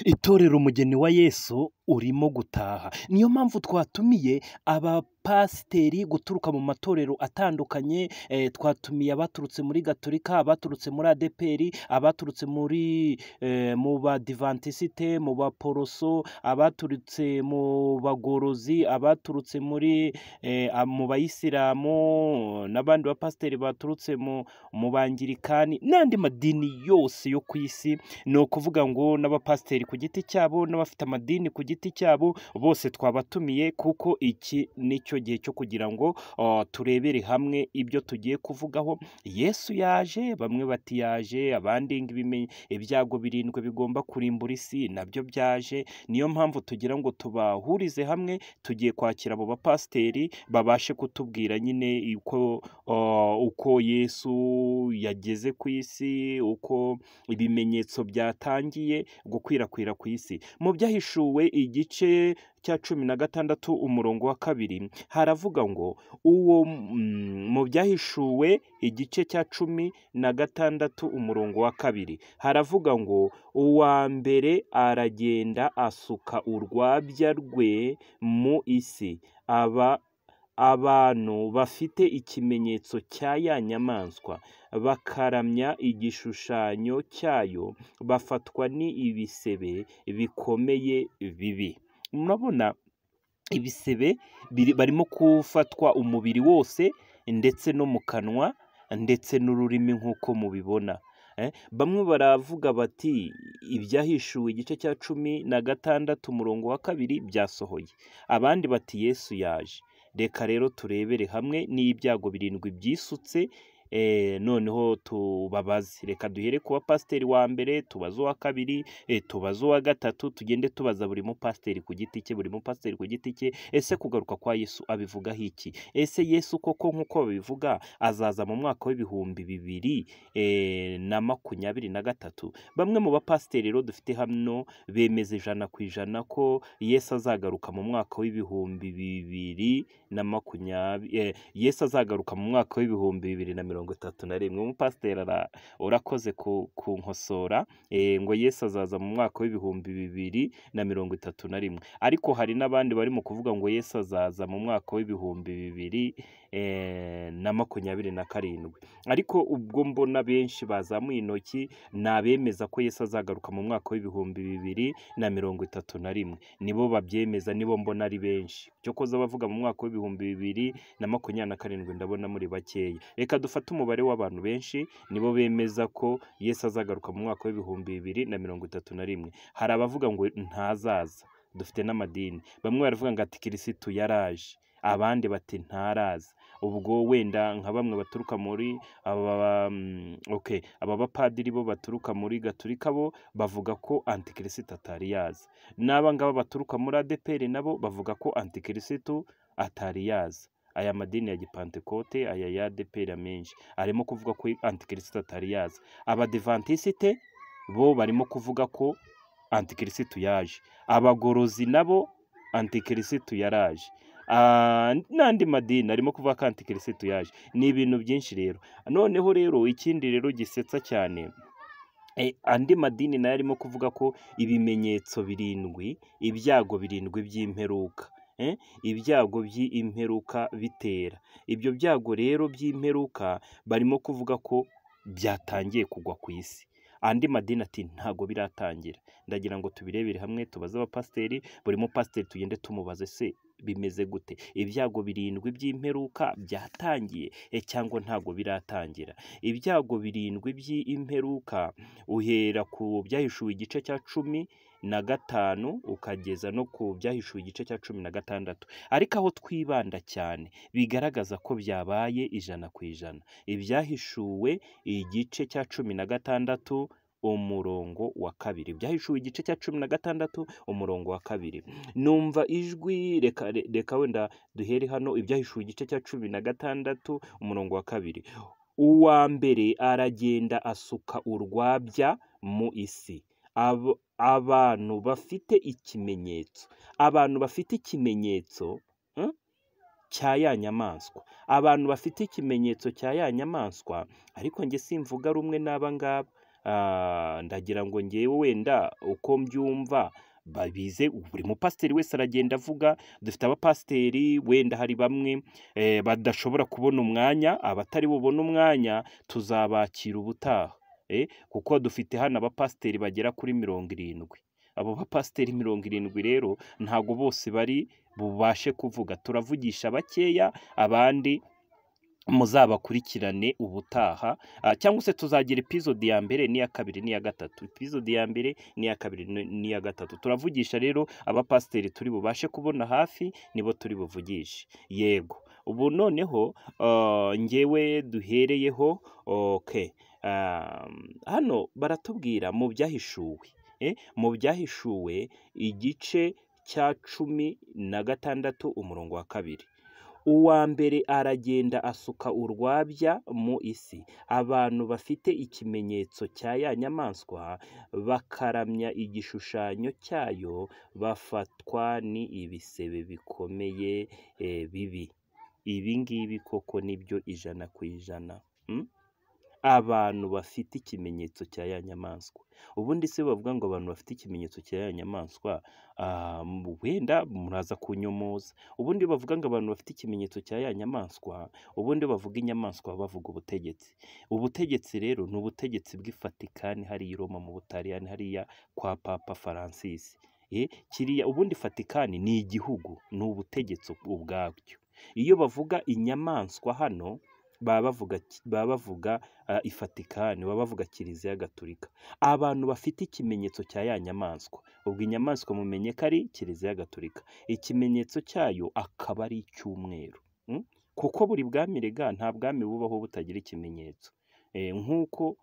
Itorero umugeni wa Yesu urimo gutaha, niyo mpamvu twatumiye abapasiteri guturuka mu matorero atandukanye, twatumiye abaturutse muri Gatolika, abaturutse muri Adeperi, abaturutse muri mu Badivantisite, mu Baporoso, abaturutse mu Bagorozi, abaturutse muri mu Bayisilamu n'abandi bapasiteri baturutse mu Bangirikani n'andi madini yose yo ku isi, ni ukuvuga ngo n'abapasiteri ku giti cyabo n'abafite amadini ku giti cyabo bose twabatumiye kuko iki ni cyo gihe cyo kugira ngo turebere hamwe ibyo tugiye kuvugaho, Yesu yaje, bamwe bati yaje, abandi ibyago birindwi bigomba kurimbura isi nabyo byaje, niyo mpamvu tugira ngo tubahurize hamwe, tugiye kwakira abo bapasiteri babashe kutubwira nyine uko uko Yesu yageze ku isi, uko ibimenyetso byatangiye gukwirakwira ku isi. Mu byahishuwe igice cya cumi na gatandatu umurongo wa kabiri haravuga ngo uwo mu byahishuwe igice cya cumi na gatandatu umurongo wa kabiri haravuga ngo uwa mbere aragenda asuka urwabya rwe mu isi, aba abantu bafite ikimenyetso cya ya nyamaswa bakaramya igishushanyo cyayo, bafatwa n'ibisebe bikomeye bibi. Murabona ibisebe barimo gufatwa umubiri wose ndetse no mu kanwa ndetse n'ururimi nk'uko mubibona. Bamwe baravuga bati ibyahishuwe igice cya cumi na gatandatu umurongo wa kabiri byasohoye, abandi bati Yesu yaje. Reka rero turebere hamwe n'ibyago birindwi byisutse noneho tubabaze, reka duhere ku bapasiteri wa mbere, tubaze uwa kabiri, tubaze uwa gatatu, tugende tubaza buri mupasiteri ku giti cye, buri mupasiteri ku giti cye, ese kugaruka kwa Yesu abivugaho iki? Ese Yesu koko nk'uko babivuga azaza mu mwaka w'ibihumbi bibiri na makumyabiri na gatatu? Bamwe mu bapasiteri rero dufite hano bemeza ijana ku ijana ko Yesu azagaruka mu mwaka w'ibihumbi bibiri na makumyabiri, Yesu azagaruka mu mwaka w'ibihumbi bibiri na mirongo mirongo itatu na rimwe. Umupasiteri urakoze kunkosora ngo Yesu azaza mu mwaka w'ibihumbi bibiri na mirongo itatu na rimwe, ariko hari n'abandi barimo kuvuga ngo Yesu azaza mu mwaka w'ibihumbi bibiri na makumyabiri na karindwi, ariko ubwo mbona benshi bazamuye intoki ni abemeza ko Yesu azagaruka mu mwaka w'ibihumbi bibiri na mirongo itatu na rimwe, nibo babyemeza, nibo mbona ari benshi. Cyokoze abavuga mu mwaka w'ibihumbi bibiri na makumyabiri na karindwi ndabona muri bakeya, reka dufate umubare w'abantu benshi nibo bemeza ko Yesu azagaruka mu mwaka w'ibihumbi bibiri na mirongo itatu na rimwe. Hari abavuga ngo ntazaza, dufite n'amadini, bamwe baravuga ngo ati kirisitu yaraje, abandi bati ntaraza, ubwo wenda nka bamwe baturuka muri aba bapadiri bo baturuka muri Gatolika bo bavuga ko antikirisitu atari yaza, n'aba ngaba baturuka muri Adeperi nabo bavuga ko antikirisitu atari yaza. Aya madini ya gipantekote, aya ya ADEPR menshi arimo kuvuga ko antikirisitu atari yaza, abadivantisite bo barimo kuvuga ko antikirisitu yaje, abagorozi nabo antikirisitu yaraje, n'andi madini arimo kuvuga ko antikirisitu yaje. Ni ibintu byinshi rero, noneho rero ikindi rero gisetsa cyane andi madini nayo arimo kuvuga ko ibimenyetso birindwi, ibyago birindwi by'imperuka, ibyago by'imperuka bitera, ibyo byago rero by'imperuka barimo kuvuga ko byatangiye kugwa ku isi, andi madini ati ntago biratangira. Ndagira ngo tubirebere hamwe, tubaze abapasiteri, buri mupasiteri tugende tumubaze se bimeze gute? Ibyago birindwi by'imperuka byatangiye cyangwa ntago biratangira? Ibyago birindwi by'imperuka uhera ku byahishuwe igice cya cumi na gatanu ukageza no ku byahishuwe igice cya cumi na gatandatu, ariko aho twibanda cyane bigaragaza ko byabaye ijana ku ijana, ibyahishuwe igice cya cumi na gatandatu umurongo wa kabiri, ibyahishuwe igice cya cumi na gatandatu umurongo wa kabiri. Numva ijwi, reka wenda duhere hano, ibyahishuwe igice cya cumi na gatandatu umurongo wa kabiri, uwa mbere aragenda asuka urwabya mu isi, abantu bafite ikimenyetso, abantu bafite ikimenyetso cya ya nyamaswa, abantu bafite ikimenyetso cya ya nyamaswa, ariko njye simvuga rumwe n'aba ngaba, Ah, ndagira ngo ngewe wenda uko mbyumva babize buri mupasiteri wese aragenda avuga dufite abapasiteri wenda hari bamwe eh, badashobora kubona umwanya abatari bubone umwanya tuzabakira ubutaha Eh, kuko dufite hano abapasiteri bagera kuri mirongo irindwi abo bapasiteri mirongo irindwi rero ntago bose bari bubashe kuvuga turavugisha bakeya abandi muzabakurikirane ubutaha ah, cyangwa se tuzagira epizode ya mbere n'iya kabiri n'iya gatatu epizode ya mbere n'iya kabiri ni- n'iya gatatu turavugisha rero abapasiteri turi bubashe kubona hafi nibo turi buvugishe yego ubu noneho ah, njyewe duhereyeho okay ah, hano baratubwira mu byahishuwe eh, mu byahishuwe igice cya cumi na gatandatu umurongo wa kabiri uwa mbere aragenda asuka urwabya mu isi abantu bafite ikimenyetso cya ya nyamaswa bakaramya igishushanyo cyayo bafatwa ni ibisebe bikomeye eh, bibi ibi ngibi koko nibyo ijana ku ijana mm? abantu bafite ikimenyetso cya ya nyamaswa ubundi se bavuga ngo abantu bafite ikimenyetso cya ya nyamaswa ah, mu- wenda muraza kunyomoza ubundi iyo bavuga ngo abantu bafite ikimenyetso cya ya nyamaswa ubundi iyo bavuga inyamaswa baba bavuga ubutegetsi ubutegetsi rero ni ubutegetsi bw'ifatikani hariya i roma mu butaliyani hariya kwa papa francis Eh, kiriya ubundi fatikani ni igihugu ni ubutegetsi ubwabyo iyo bavuga inyamaswa hano baba bavuga ki- baba bavuga ah, ifatikani baba bavuga kiliziya gatolika abantu bafite ikimenyetso cya ya nyamaswa ubwo inyamaswa mumenye ko ari kiliziya gatolika ikimenyetso cyayo akaba ari icy'umweru Mm? kuko buri bwami rega nta bwami bubaho butagira ikimenyetso Eh, nk'uko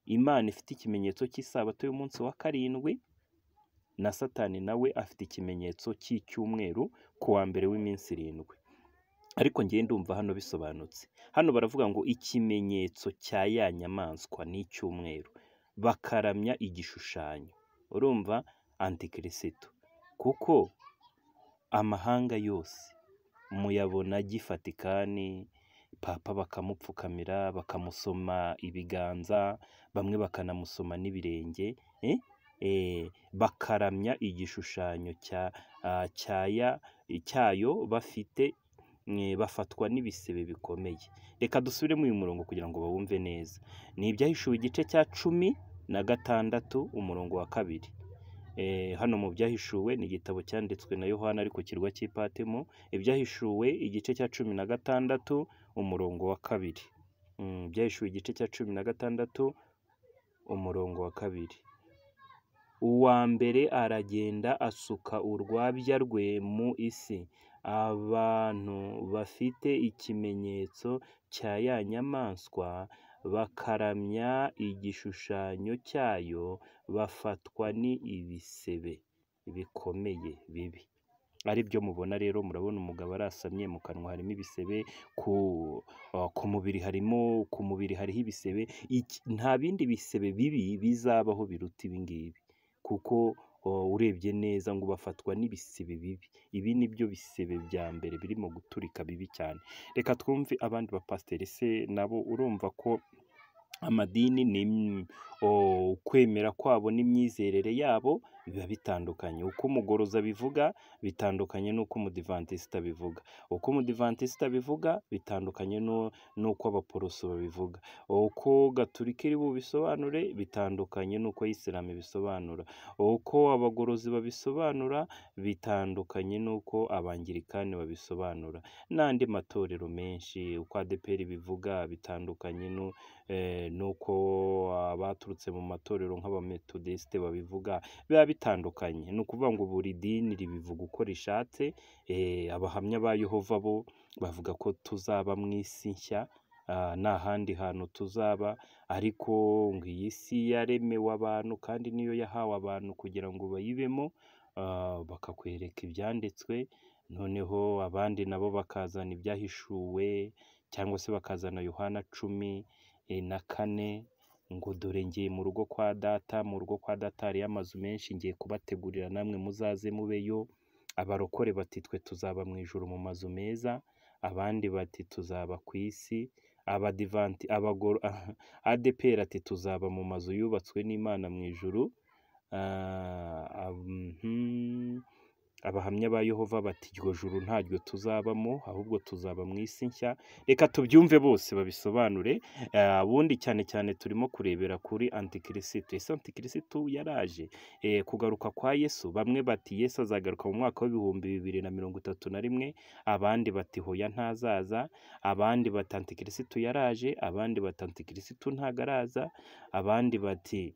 imana ifite ikimenyetso cy'isabato y'umunsi wa karindwi na satani nawe afite ikimenyetso cy'icyumweru ku wa mbere w'iminsi irindwi ariko ngewe ndumva hano bisobanutse hano baravuga ngo ikimenyetso cya ya nyamaswa ni icyumweru bakaramya igishushanyo urumva antikirisitu kuko amahanga yose muyabona agifatikani papa bakamupfukamira bakamusoma ibiganza bamwe bakanamusoma n'ibirenge eh? Eh, bakaramya igishushanyo cya, ah, cya ya- cyayo bafite mwe bafatwa n'ibisebe bikomeye reka dusubiremo uyu murongo kugira ngo bawumve neza ni ibyahishuwe igice cya cumi na gatandatu umurongo wa kabiri Eh, hano mu byahishuwe ni igitabo cyanditswe na yohana ari ku kirwa cy'ipatimo ibyahishuwe igice cya cumi na gatandatu umurongo wa kabiri Mm, ibyahishuwe igice cya cumi na gatandatu umurongo wa kabiri uwa mbere aragenda asuka urwabya rwe mu isi abantu bafite ikimenyetso cya ya nyamaswa bakaramya igishushanyo cyayo bafatwa ni ibisebe bikomeye bibi ari byo mubona rero murabona umugabo arasamye mu kanwa harimo ibisebe ku ah, ku mubiri harimo ku mubiri hariho ibisebe Iki- nta bindi bisebe bibi bizabaho biruta ibi ngibi kuko oh, urebye neza ngo bafatwa n'ibisebe bibi ibi ni byo bisebe bya mbere birimo guturika bibi cyane reka twumve abandi bapasiteri se nabo urumva ko amadini ni im- o- ukwemera kwabo n'imyizerere yabo biba bitandukanye uko umugoroza bivuga bitandukanye n'uko umudivantisita bivuga uko umudivantisita bivuga bitandukanye n'u- n'uko abaporoso babivuga uko gaturika iri bubisobanure bitandukanye n'uko isilamu ibisobanura uko abagorozi babisobanura bitandukanye n'uko abangilikani babisobanura n'andi matorero menshi uko adeperi bivuga bitandukanye n'u eh, nuko abaturutse mu matorero nk'abametodesite babivuga biba bitandukanye ni ukuvuga ngo buri dini ribivuga uko rishatse eh, abahamya ba yehova bo bavuga ko tuzaba mu isi nshya ah, nta handi hantu tuzaba ariko ngo iyi si yaremewe abantu kandi niyo yahawe abantu kugira ngo bayibemo ah, bakakwereka ibyanditswe noneho abandi nabo bakazana ibyahishuwe cyangwa se bakazana yohana cumi eh, na kane ngo dore ngiye mu rugo kwa data mu rugo kwa data hariyo amazu menshi ngiye kubategurira namwe muzaze mubeyo abarokore bati twe tuzaba mu ijuru mu mazu meza abandi bati tuzaba ku isi abadivanti abagoro adepr ati tuzaba mu mazu yubatswe n'imana mu ijuru abahamya ba yehova bati iryo juru ntaryo tuzabamo ahubwo tuzaba mu isi nshya reka tubyumve bose babisobanure ubundi cyane cyane turimo kurebera kuri antikirisitu ese antikirisitu yaraje kugaruka kwa yesu bamwe bati yesu azagaruka mu mwaka w'ibihumbi bibiri na mirongo itatu na rimwe abandi bati hoya ntazaza abandi bati antikirisitu yaraje abandi bati antikirisitu ntago araza abandi bati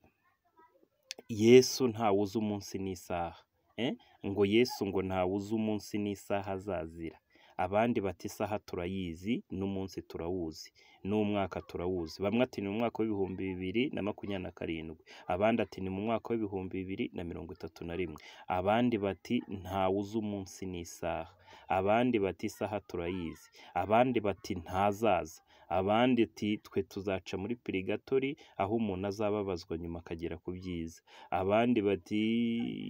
yesu ntawe uzi umunsi n'isaha Eh, ngo yesu ngo ntawe uzi umunsi n'isaha azazira abandi bati isaha turayizi n'umunsi turawuzi n'umwaka turawuzi bamwe ati ni mu mwaka w'ibihumbi bibiri na makumyabiri na karindwi abandi ati ni mu mwaka w'ibihumbi bibiri na mirongo itatu na rimwe abandi bati ntawe uzi umunsi n'isaha abandi bati isaha turayizi abandi bati ntazaza abandi ati twe tuzaca muri pirigatori aho umuntu azababazwa nyuma akagera ku byiza abandi bati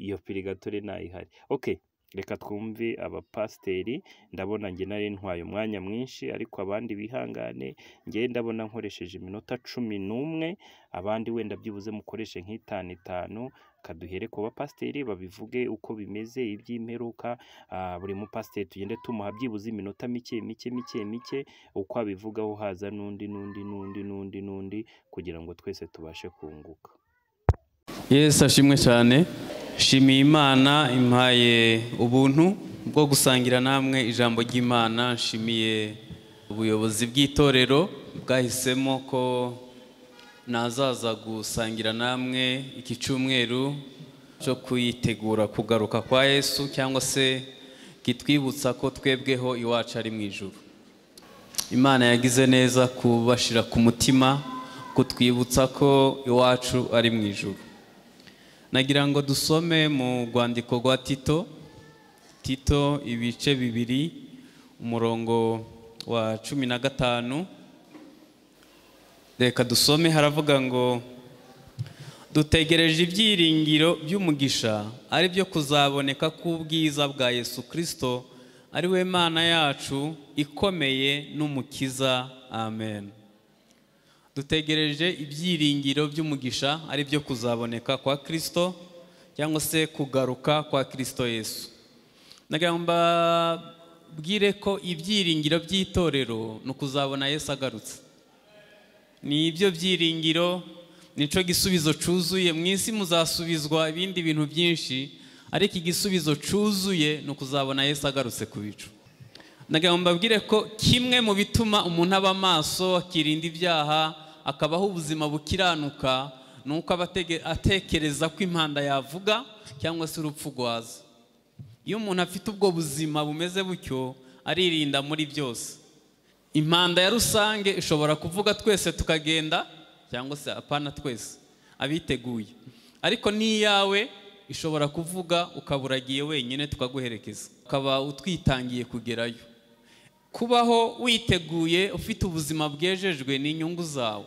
iyo pirigatore ntayihari okay reka twumve abapasiteri ndabona njye nari ntwaye umwanya mwinshi ariko abandi bihangane njye ndabona nkoresheje iminota cumi n'umwe abandi wenda byibuze mukoreshe nk'itanu itanu kaduhere ku bapasiteri babivuge uko bimeze iby'imperuka ah, buri mupasiteri tugende tumuha byibuze iminota mike mike mike mike uko abivugaho haza n'undi n'undi n'undi n'undi n'undi kugira ngo twese tubashe kunguka yesu ashimwe cyane nshimiye imana impaye ubuntu bwo gusangira namwe ijambo ry'imana nshimiye ubuyobozi bw'itorero bwahisemo ko nazaza gusangira namwe iki cyumweru cyo kuyitegura kugaruka kwa yesu cyangwa se kitwibutsa ko twebweho iwacu ari mu ijuru imana yagize neza kubashyira ku mutima kutwibutsa ko iwacu ari mu ijuru nagira ngo dusome mu rwandiko rwa tito tito ibice bibiri umurongo wa cumi na gatanu reka dusome haravuga ngo dutegereje ibyiringiro by'umugisha ari byo kuzaboneka k'ubwiza bwa yesu kirisito ari we mana yacu ikomeye n'umukiza amen dutegereje ibyiringiro by'umugisha ari byo kuzaboneka kwa kirisito cyangwa se kugaruka kwa kirisito yesu nagira ngo mbabwire ko ibyiringiro by'itorero ni ukuzabona yesu agarutse ni ibyo byiringiro nicyo gisubizo cyuzuye mu isi muzasubizwa ibindi bintu byinshi ariko igisubizo cyuzuye ni ukuzabona yesu agarutse ku bicu nagira ngo mbabwire ko kimwe mu bituma umuntu aba maso akirinda ibyaha akabaho ubuzima bukiranuka ni uko aba atege- atekereza ko impanda yavuga cyangwa se urupfu rwaza iyo umuntu afite ubwo buzima bumeze butyo aririnda muri byose impanda ya rusange ishobora kuvuga twese tukagenda cyangwa se apana twese abiteguye ariko n'iyawe ishobora kuvuga ukaba uragiye wenyine tukaguherekeza ukaba utwitangiye kugerayo kubaho witeguye ufite ubuzima bwejejwe n'inyungu zawe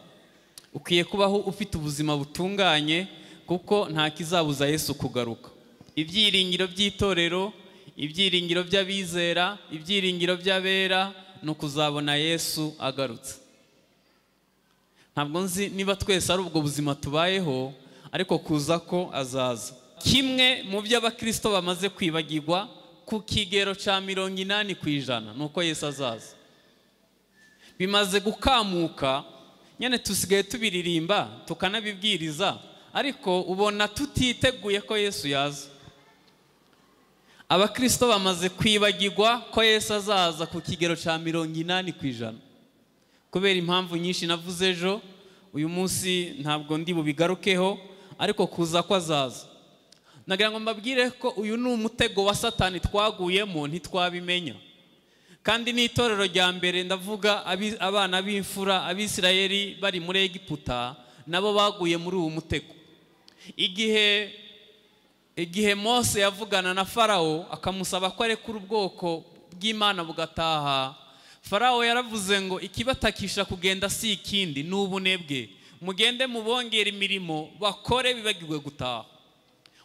ukwiye kubaho ufite ubuzima butunganye kuko nta kizabuza yesu kugaruka ibyiringiro by'itorero ibyiringiro by'abizera ibyiringiro by'abera ni ukuzabona yesu agarutse ntabwo nzi niba twese ari ubwo buzima tubayeho ariko kuza ko azaza kimwe mu byo abakirisito bamaze kwibagirwa ku kigero cya mirongo inani ku ijana ni uko yesu azaza bimaze gukamuka nyine tusigaye tubiririmba tukanabibwiriza ariko ubona tutiteguye ko yesu yaza abakirisito bamaze kwibagirwa ko yesu azaza ku kigero cya mirongo inani ku ijana kubera impamvu nyinshi navuze ejo uyu munsi ntabwo ndi bubigarukeho ariko kuza ko azaza nagira ngo mbabwire ko uyu ni umutego wa satani twaguyemo ntitwabimenya kandi n'itorero rya mbere ndavuga abi- abana b'imfura abisirayeli bari muri egiputa nabo baguye muri uwo mutego igihe igihe mose yavugana na farawo akamusaba ko arekura ubwoko bw'imana bugataha farawo yaravuze ngo ikibatakisha kugenda si ikindi ni ubunebwe mugende mubongere imirimo bakore bibagirwe gutaha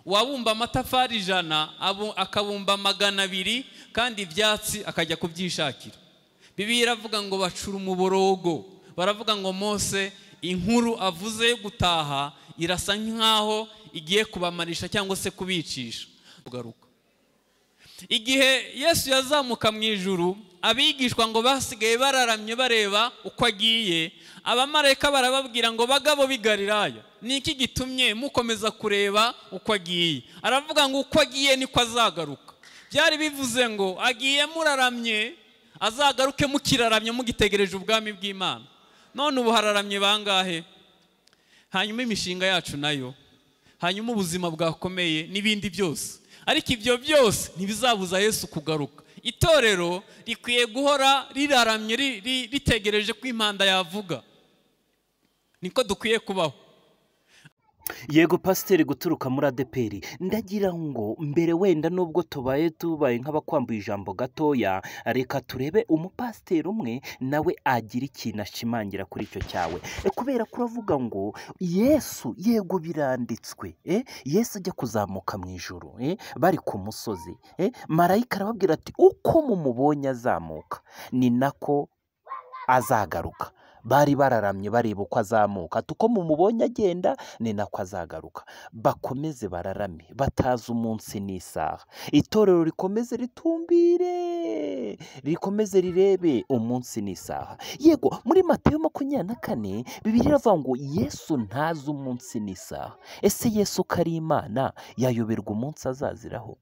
uwabumba amatafari ijana abu- akabumba magana abiri kandi ibyatsi akajya kubyishakira bibiliya iravuga ngo bacura umuborogo baravuga ngo mose inkuru avuze yo gutaha irasa nk'aho igiye kubamarisha cyangwa se kubicisha kugaruka igihe yesu yazamuka mu ijuru abigishwa ngo basigaye bararamye bareba uko agiye abamarayika barababwira ngo bagabo bigarirayo ni iki gitumye mukomeza kureba uko agiye aravuga ngo uko agiye niko azagaruka byari bivuze ngo agiye muraramye azagaruke mukiraramye mugitegereje ubwami bw'imana none ubu hararamye bangahe hanyuma imishinga yacu nayo hanyuma ubuzima bwakomeye n'ibindi byose ariko ibyo byose ntibizabuza yesu kugaruka itorero rikwiye guhora riraramye ritegereje ko impanda yavuga niko dukwiye kubaho yego pasiteri guturuka muri adeperi ndagira ngo mbere wenda nubwo tubaye tubaye nk'abakwambuye ijambo gatoya reka turebe umupasiteri umwe nawe agira ikintu ashimangira kuri icyo cyawe kubera ko uravuga ngo yesu yego biranditswe yesu ajya kuzamuka mu ijoro bari ku musozi marayika arababwira ati uko mumubonye azamuka ni nako azagaruka bari bararamye bareba uko azamuka ati uko mumubonye agenda ni nako azagaruka bakomeze bararame batazi umunsi n'isaha itorero rikomeze ritumbire rikomeze rirebe umunsi n'isaha yego muri matayo makumyabiri na kane bibiri iravuga ngo yesu ntazi umunsi n'isaha ese yesu ko ari imana yayoberwa umunsi azaziraho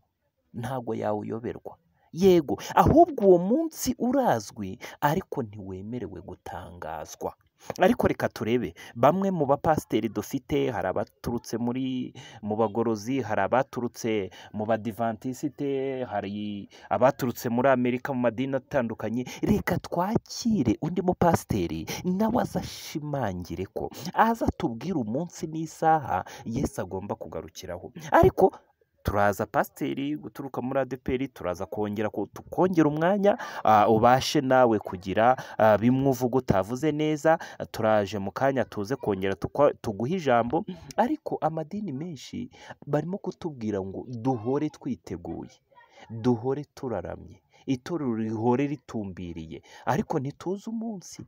ntabwo yawuyoberwa yego ahubwo uwo munsi urazwi ariko ntiwemerewe gutangazwa ariko reka turebe bamwe mu bapasiteri dufite hari abaturutse muri mu bagorozi hari abaturutse mu badivantisite hari abaturutse muri amerika mu madini atandukanye reka twakire undi mupasiteri nawe azashimangire ko aza atubwire umunsi n'isaha yesi agomba kugarukiraho ariko turaza pasiteri guturuka muri adeperi turaza kongera tukongera umwanya ubashe nawe kugira bimwe uvuga utavuze neza turaje mu kanya tuze kongera tuguhe ijambo ariko amadini menshi barimo kutubwira ngo duhore twiteguye duhore turaramye itorero rihore ritumbiriye ariko ntituze umunsi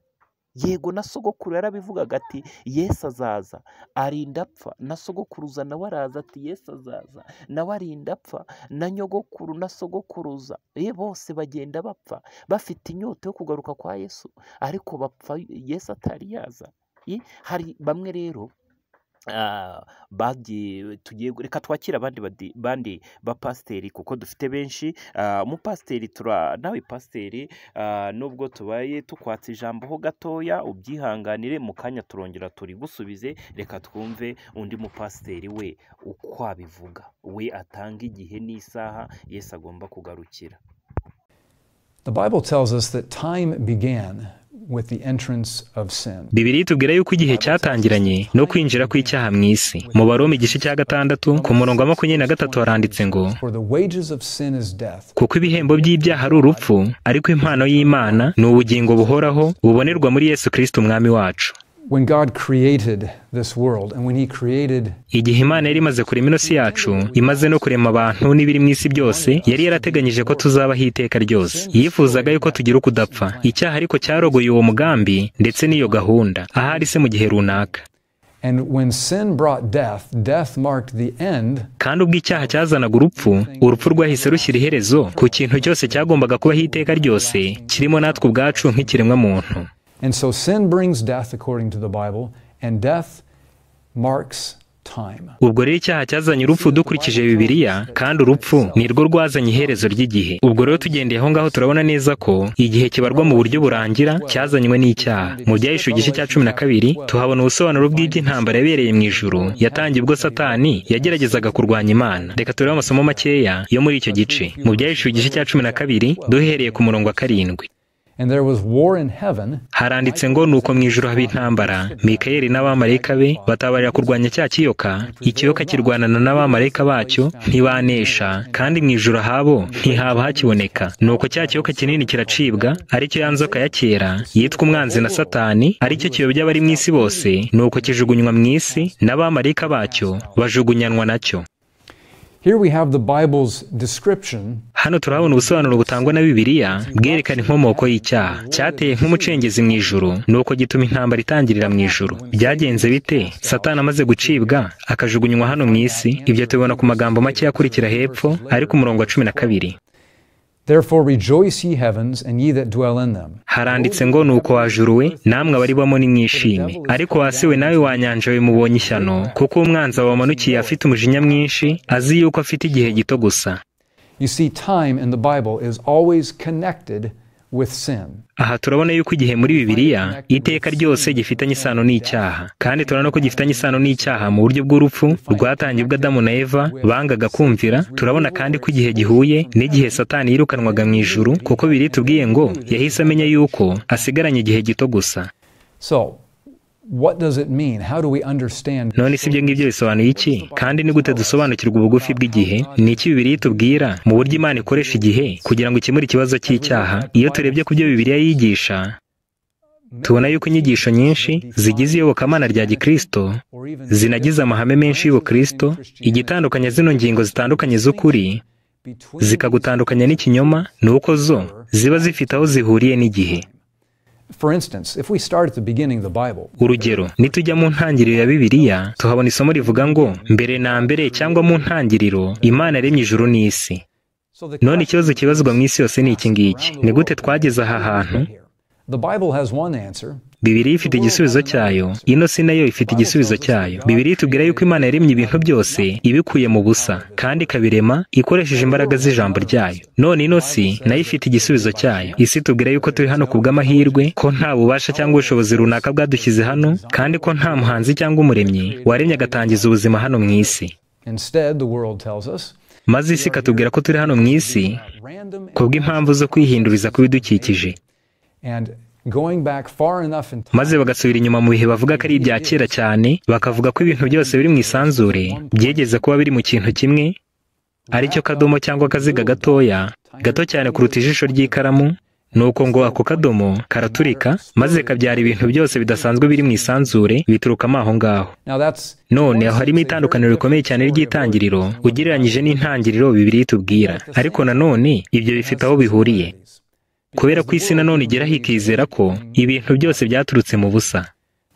yego na sogokuru yarabivugaga ati yesu azaza arinda apfa na sogokuruza nawe araza ati yesu azaza nawe arinda apfa na nyogokuru na sogokuruza ye bose bagenda bapfa bafite inyota yo kugaruka kwa yesu ariko bapfa yesu atari yaza hari bamwe rero tugiye reka twakire abandi bandi bapasiteri kuko dufite benshi umupasiteri tura nawe pasiteri nubwo tubaye tukwatse ijambo ho gatoya ubyihanganire mu kanya turongera turi gusubize reka twumve undi mupasiteri we uko abivuga we atanga igihe n'isaha yesi agomba kugarukira bibiri itubwira yuko igihe cyatangiranye no kwinjira kw'icyaha mu isi mu baromi igice cya gatandatu ku murongo wa makumyabiri na gatatu haranditse ngo kuko ibihembo by'ibyaha ari urupfu ariko impano y'imana ni ubugingo buhoraho bubonerwa muri yesu kirisiti umwami wacu igihe imana yari imaze kurema inosi yacu imaze no kurema abantu n'ibiri mu isi byose yari yarateganyije ko tuzabaho iteka ryose yifuzaga yuko tugira ukudapfa icyaha ariko cyarogoye uwo mugambi ndetse n'iyo gahunda ahari se mu gihe runaka kandi ubwo icyaha cyazanaga urupfu urupfu rwahise rushyira iherezo ku kintu cyose cyagombaga kubaho iteka ryose kirimo natwe ubwacu nk'ikiremwa muntu And so sin brings death according to the Bible, and death marks time. Ubwo rero icyaha cyazanye urupfu dukurikije Bibiliya, kandi urupfu ni rwo rwazanye iherezo ry'igihe. Ubwo rero tugendeye aho ngaho turabona neza ko igihe kibarwa mu buryo burangira cyazanywe n'icyaha. Mu byahishe igice cya cumi na kabiri tuhabona ubusobanuro bw'iby'intambara yabereye mu ijuru yatangiye ubwo satani yageragezaga kurwanya Imana. Reka turebe amasomo makeya yo muri icyo gice. Mu byahishe igice cya cumi na kabiri duhereye ku murongo wa karindwi. haranditse ngo nuko mu ijoro haba intambara mikayeli n'abamarayika be batabarira kurwanya cya kiyoka ikiyoka kirwanana n'abamarayika bacyo ntibanesha kandi mu ijoro habo ntihaba hakiboneka nuko cya kiyoka kinini kiracibwa aricyo ya nzoka ya kera yitwa umwanzi na satani aricyo kiyobya abari mu isi bose nuko kijugunywa mu isi n'abamarayika bacyo bajugunyanwa nacyo hano turahabona ubusobanuro butangwa na bibiliya bwerekana inkomoko y'icyaha cyateye nk'umucengezi mu ijuru nuko gituma intambara itangirira mu ijuru byagenze bite satani amaze gucibwa akajugunywa hano mu isi ibyo tubibona ku magambo make akurikira hepfo ari ku murongo wa cumi na kabiri Therefore rejoice ye heavens and ye that dwell in them. haranditse ngo nuko wajuruwe namwe abaribamo nimwishime ariko hasi we nawe wanyanja we mubonye ishyano kuko umwanzi wamanukiye afite umujinya mwinshi azi yuko afite igihe gito gusa You see, time in the Bible is always connected with sin. aha turabona yuko igihe muri bibiliya iteka ryose gifitanye isano n'icyaha kandi turabona ko gifitanye isano n'icyaha mu buryo bw'urupfu rwatangiye ubwo adamu na eva bangaga kumvira turabona kandi ko igihe gihuye n'igihe satani yirukanwaga mu ijuru kuko biri tubwiye ngo yahise amenya yuko asigaranye igihe gito gusa So, what does it mean? How do we understand? none si ibyo ngibyo bisobanuye iki kandi ni gute dusobanukirwa ubugufi bw'igihe ni iki bibiri itubwira mu buryo imana ikoresha igihe kugira ngo ikemure ikibazo cy'icyaha iyo turebye ku byo bibiliya yigisha tubona yuko inyigisho nyinshi zigize iyobokamana rya gikristo zinagize amahame menshi y'ubukristo igitandukanya zino ngingo zitandukanye z'ukuri zikagutandukanya n'ikinyoma ni uko zo ziba zifite aho zihuriye n'igihe For instance, if we start at the beginning of the Bible, urugero nitujya mu ntangiriro ya bibiliya tuhabona isomo rivuga ngo mbere na mbere cyangwa mu ntangiriro imana yaremye ijuru n'isi so the none ikibazo kibazwa mu isi yose ni iki ngiki ni gute twageze aha hantu the Bible has one answer. bibiri ifite igisubizo cyayo ino si nayo ifite igisubizo cyayo bibiri itubwira yuko imana yaremye ibintu byose ibikuye mu busa kandi ikabirema ikoresheje imbaraga z'ijambo ryayo none ino si nayo ifite igisubizo cyayo isi itubwira yuko turi hano ku bw'amahirwe ko nta bubasha cyangwa ubushobozi runaka bwadushyize hano kandi ko nta muhanzi cyangwa umuremyi waremye agatangiza ubuzima hano mu isi Instead, the world tells us maze isi ikatubwira ko turi hano mu isi random ku bw'impamvu zo kwihinduriza kw'ibidukikije and going back far enough in time maze bagasubira inyuma mu bihe bavuga ko ari ibya kera cyane bakavuga ko ibintu byose biri mu isanzure byigeze kuba biri mu kintu kimwe aricyo kadomo cyangwa akaziga gatoya gato cyane kuruta ijisho ry'ikaramu ni uko ngo ako kadomo karaturika maze kabyara ibintu byose bidasanzwe biri mu isanzure biturukamo aho ngaho now that's none aho harimo itandukaniro rikomeye cyane ry'itangiriro ugereranyije n'intangiriro bibiri itubwira ariko nanone ibyo bifite aho bihuriye kubera ko isi nanone igeraho ikizera ko ibintu byose byaturutse mu busa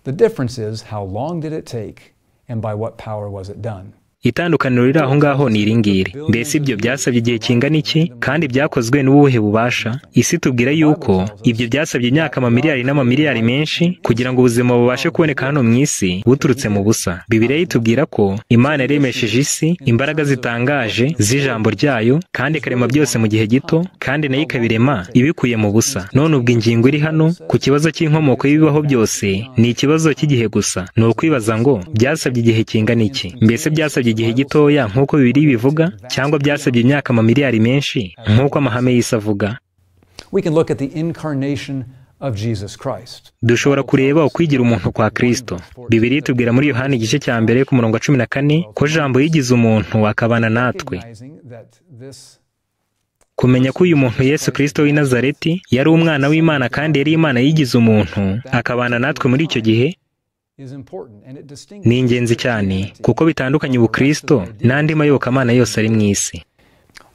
the difference is how long did it take and by what power was it done itandukaniro riri aho ngaho ni iringiri mbese ibyo byasabye igihe kingana iki kandi byakozwe n'ubuhe bubasha isi tubwira yuko ibyo byasabye imyaka amamiliyari n'amamiliyari menshi kugira ngo ubuzima bubashe kuboneka hano mu isi buturutse mu busa bibiriya itubwira ko imana yaremesheje isi imbaraga zitangaje z'ijambo ryayo kandi ikarema byose mu gihe gito kandi nayo ikabirema ibikuye mu busa none ubwo ingingo iri hano ku kibazo cy'inkomoko y'ibibaho byose ni ikibazo cy'igihe gusa ni ukwibaza ngo byasabye igihe kingana iki mbese byasabye igihe gitoya nk'uko bibiri bivuga cyangwa byasabye imyaka amamiliyari menshi nk'uko amahame y'isi avuga we can look at the incarnation of Jesus Christ dushobora kureba ukwigira umuntu kwa kristo bibiri tubwira muri yohani igice cya mbere ku murongo wa cumi na kane ko jambo yigize umuntu akabana natwe recognizing that this kumenya ko uyu muntu yesu kirisito w'i nazareti yari umwana w'imana kandi yari imana yigize umuntu akabana natwe muri icyo gihe is important and it distinguishes ni ingenzi cyane kuko bitandukanye ubukristo n'andi mayobokamana yose ari mu isi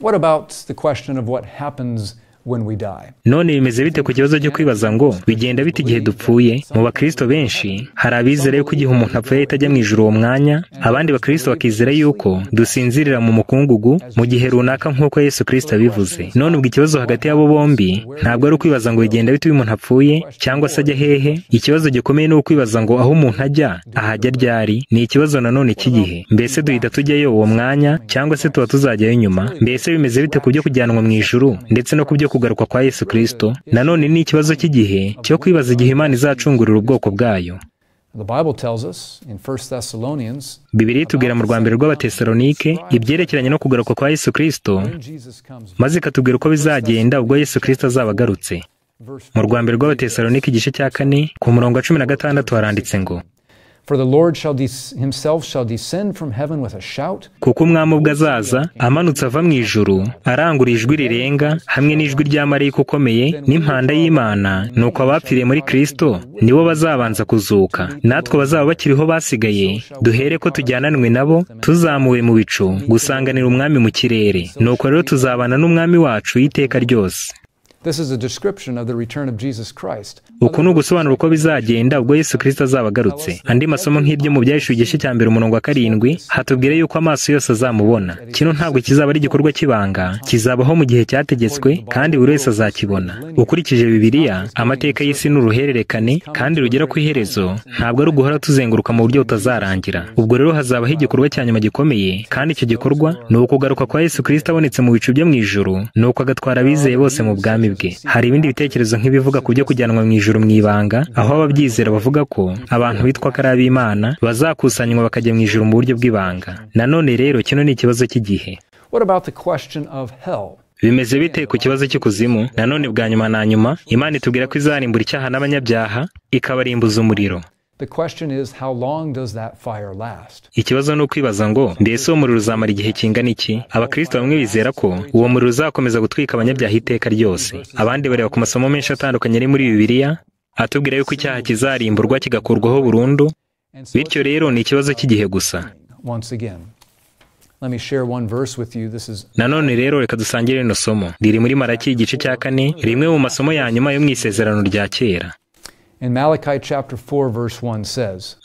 what about the question of what happens when we die none bimeze bite ku kibazo cyo kwibaza ngo bigenda bite igihe dupfuye mu bakristo benshi hari abizera yuko igihe umuntu apfuye ahita ajya mu ijuru uwo mwanya abandi bakristo bakizera yuko dusinzirira mu mukungugu mu gihe runaka nk'uko yesu kirisito abivuze none ubwo ikibazo hagati y'abo bombi ntabwo ari ukwibaza ngo bigenda bite iyo umuntu apfuye cyangwa se ajya hehe ikibazo gikomeye ni ukwibaza ngo aho umuntu ajya ahajya ryari ni ikibazo nanone cy'igihe mbese duhita tujyayo uwo mwanya cyangwa se tuba tuzajyayo nyuma mbese bimeze bite ku byo kujyanwa mu ijuru ndetse no ku byo kugaruka kwa yesu kirisito nanone ni ikibazo cy'igihe cyo kwibaza igihe imana izacungurira ubwoko bwayo the bible tells us in 1 thessalonians bibiri itubwira mu rwambere rw'abatesalonike ibyerekeranye no kugaruka kwa yesu kirisito when jesus comes maze ikatubwira uko bizagenda ubwo yesu kirisito azaba agarutse verse mu rwambere rw'abatesalonike igice cya kane ku murongo wa cumi na gatandatu haranditse ngo kuko umwami ubwo azaza amanutse ava mu ijuru arangura ijwi rirenga hamwe n'ijwi rya marayika ukomeye n'impanda y'imana nuko abapfiriye muri kirisito nibo bazabanza kuzuka natwe bazaba bakiriho basigaye duhere ko tujyananwe nabo tuzamuwe mu bicu gusanganira umwami mu kirere nuko rero tuzabana n'umwami wacu iteka ryose uku ni ugusobanura uko bizagenda ubwo yesu kirisito azaba agarutse andi masomo nk'ibyo mu byahishwe igice cya mbere umurongo wa karindwi hatubwire yuko amaso yose azamubona kino ntabwo kizaba ari igikorwa cy'ibanga kizabaho mu gihe cyategetswe kandi buri wese azakibona ukurikije bibiliya amateka y'isi ni uruhererekane kandi rugera ku iherezo ntabwo ari uguhora tuzenguruka mu buryo butazarangira ubwo rero hazabaho igikorwa cya nyuma gikomeye kandi icyo gikorwa ni ukugaruka kwa yesu kirisito abonetse mu bicu byo mu ijuru ni uko agatwara abizeye bose mu bwami bwe hari ibindi bitekerezo nk'ibivuga ku byo kujyanwa mu ijuru mu ibanga aho ababyizera bavuga ko abantu bitwa ko ari ab'imana bazakusanywa bakajya mu ijuru mu buryo bw'ibanga nanone rero kino ni ikibazo cy'igihe bimeze bite ku kibazo cy'ikuzimu nanone bwa nyuma na nyuma imana itubwira ko izarimbura icyaha n'abanyabyaha ikabarimbuza umuriro ikibazo ni ukwibaza ngo mbese uwo muriro uzamara igihe kingana iki abakristo bamwe bizera ko uwo muriro uzakomeza gutwika abanyabyaha iteka ryose abandi bareba ku masomo menshi atandukanye ari muri bibiliya atubwira yuko icyaha kizarimburwa kigakurwaho burundu bityo rero ni ikibazo cy'igihe gusa nanone rero reka dusangire rino somo riri muri maraki igice cya kane rimwe mu masomo ya nyuma yo mu isezerano rya kera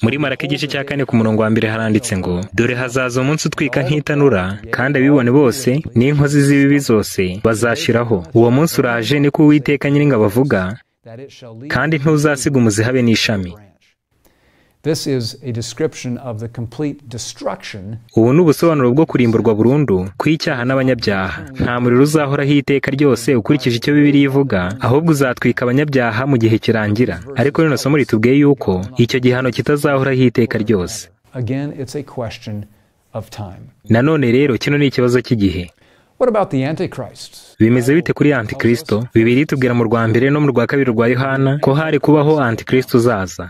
muri maraka igice cya kane ku murongo wa mbere haranditse ngo dore hazaza umunsi utwika nk'itanura kandi abibone bose n'inkozi z'ibibi zose bazashiraho uwo munsi uraje niko uwiteka nyiringa bavuga kandi ntuzasiga umuzihabe n'ishami ubu ni ubusobanuro bwo kurimburwa burundu kw'icyaha n'abanyabyaha nta muriro uzahoraho iteka ryose ukurikije icyo bibiri ivuga ahubwo uzatwika abanyabyaha mu gihe kirangira ariko rino somo ritubwiye yuko icyo gihano kitazahoraho iteka ryose nanone rero kino ni ikibazo cy'igihe bimeze bite kuri antikristo bibiri tubwira mu rwa mbere no mu rwa kabiri rwa yohana ko hari kubaho antikristo uzaza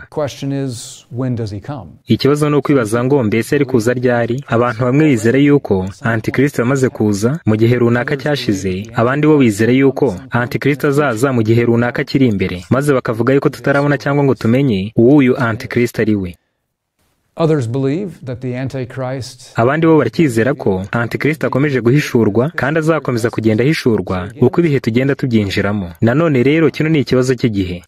ikibazo ni ukwibaza ngo mbese ari kuza ryari abantu bamwe bizera yuko antikristo yamaze kuza mu gihe runaka cyashize abandi bo bizera yuko antikristo azaza mu gihe runaka kiri imbere maze bakavuga yuko tutarabona cyangwa ngo tumenye uw'uyu antikristo ari we abandi bo barakizera ko antikristo akomeje guhishurwa kandi azakomeza kugenda ahishurwa uko ibihe tugenda tubyinjiramo nanone rero kino ni ikibazo cy'igihe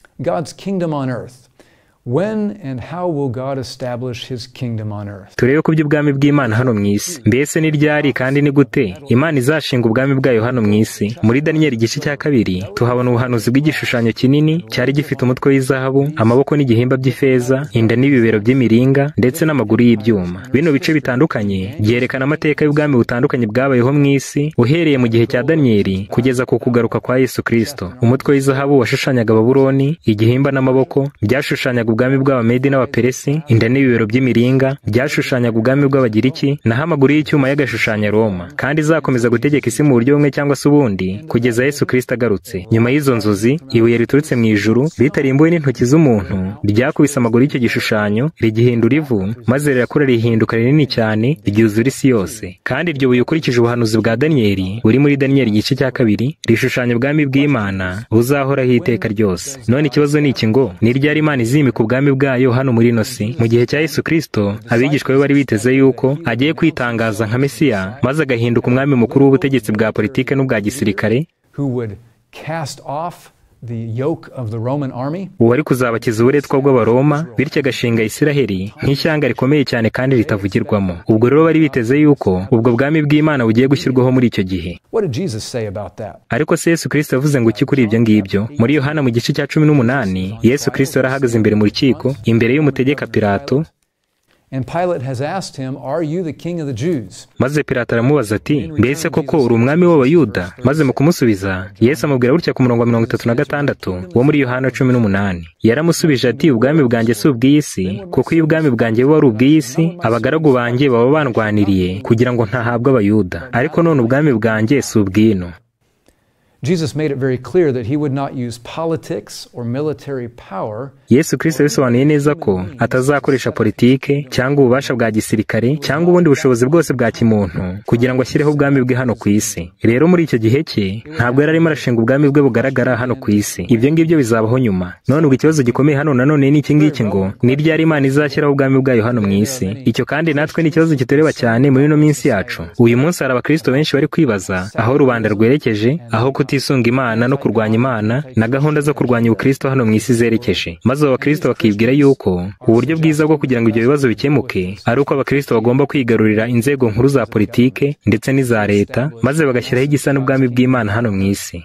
turebe ko by'ubwami bw'imana hano mu isi mbese ni ryari kandi ni gute imana izashinga ubwami bwayo hano mu isi muri daniyeli igice cya kabiri tuhabona ubuhanuzi bw'igishushanyo kinini cyari gifite umutwe w'izahabu amaboko n'igihimba by'ifeza inda n'ibibero by'imiringa ndetse n'amaguru y'ibyuma bino bice bitandukanye byerekana amateka y'ubwami butandukanye bwabayeho mu isi uhereye mu gihe cya daniyeli kugeza ku kugaruka kwa yesu kirisito umutwe w'izahabu washushanyaga baburoni igihimba n'amaboko byashushanyaga ubwami bw'abamedi n'abaperesi inda n'ibibero by'imiringa byashushanyaga ubwami bw'abagiriki naho amaguru y'icyuma y'agashushanya roma kandi izakomeza gutegeka isi mu buryo bumwe cyangwa se ubundi kugeza yesu kirisito agarutse nyuma y'izo nzozi ibuye riturutse mu ijuru ritarimbuwe n'intoki z'umuntu ryakubise amaguru y'icyo gishushanyo rigihindura ivu maze rirakura rihinduka rinini cyane ryuzura isi yose kandi iryo buye ukurikije ubuhanuzi bwa daniyeli buri muri daniyeli igice cya kabiri rishushanya ubwami bw'imana buzahoraho iteka ryose none ikibazo ni iki ngo ni ryari imana izimika ubwami bwayo hano muri ino si mu gihe cya yesu kirisito abigishwa be bari biteze yuko agiye kwitangaza nka mesiya maze agahinduka umwami mukuru w'ubutegetsi bwa politiki n'ubwa gisirikare uwari kuzabakiza uburetwa bw'abaroma bityo agashinga isiraheli nk'ishyanga rikomeye cyane kandi ritavugirwamo ubwo rero bari biteze yuko ubwo bwami bw'imana bugiye gushyirwaho muri icyo gihe ariko se yesu kirisito yavuze ngo iki kuri ibyo ngibyo muri yohana mu gice cya cumi n'umunani yesu kirisito yari ahagaze imbere mu rukiko imbere y'umutegeka pilato maze Pilato aramubaza ati mbese koko uri umwami w'abayuda maze mu kumusubiza yesu amubwira gutya ku murongo wa mirongo itatu na gatandatu wo muri yohana cumi n'umunani yaramusubije ati ubwami bwanjye si ubw'iyi si kuko iyo ubwami bwanjye buba ari ubw'iyi si abagaragu banjye baba bandwaniriye kugira ngo ntahabwe abayuda ariko none ubwami bwanjye si ubw'ino yesu kirisito yabisobanuye neza ko atazakoresha politike cyangwa ububasha bwa gisirikare cyangwa ubundi bushobozi bwose bwa kimuntu kugira ngo ashyireho ubwami bwe hano ku isi rero muri icyo gihe cye ntabwo yari arimo arashinga ubwami bwe bugaragara hano ku isi ibyo ngibyo bizabaho nyuma none ubu ikibazo gikomeye hano nanone ni iki ngiki ngo ni ryari imana izashyiraho ubwami bwayo hano mu isi icyo kandi natwe ni ikibazo kitureba cyane muri ino minsi yacu uyu munsi hari abakristo benshi bari kwibaza aho rubanda rwerekeje aho kutisunga imana no kurwanya imana na gahunda zo kurwanya ubukristo hano mu isi zerekeje maze abo bakristo bakibwira yuko uburyo bwiza bwo kugira ngo ibyo bibazo bikemuke ari uko abakristo bagomba kwigarurira inzego nkuru za politike ndetse n'iza leta maze bagashyiraho igisa n'ubwami bw'imana hano mu isi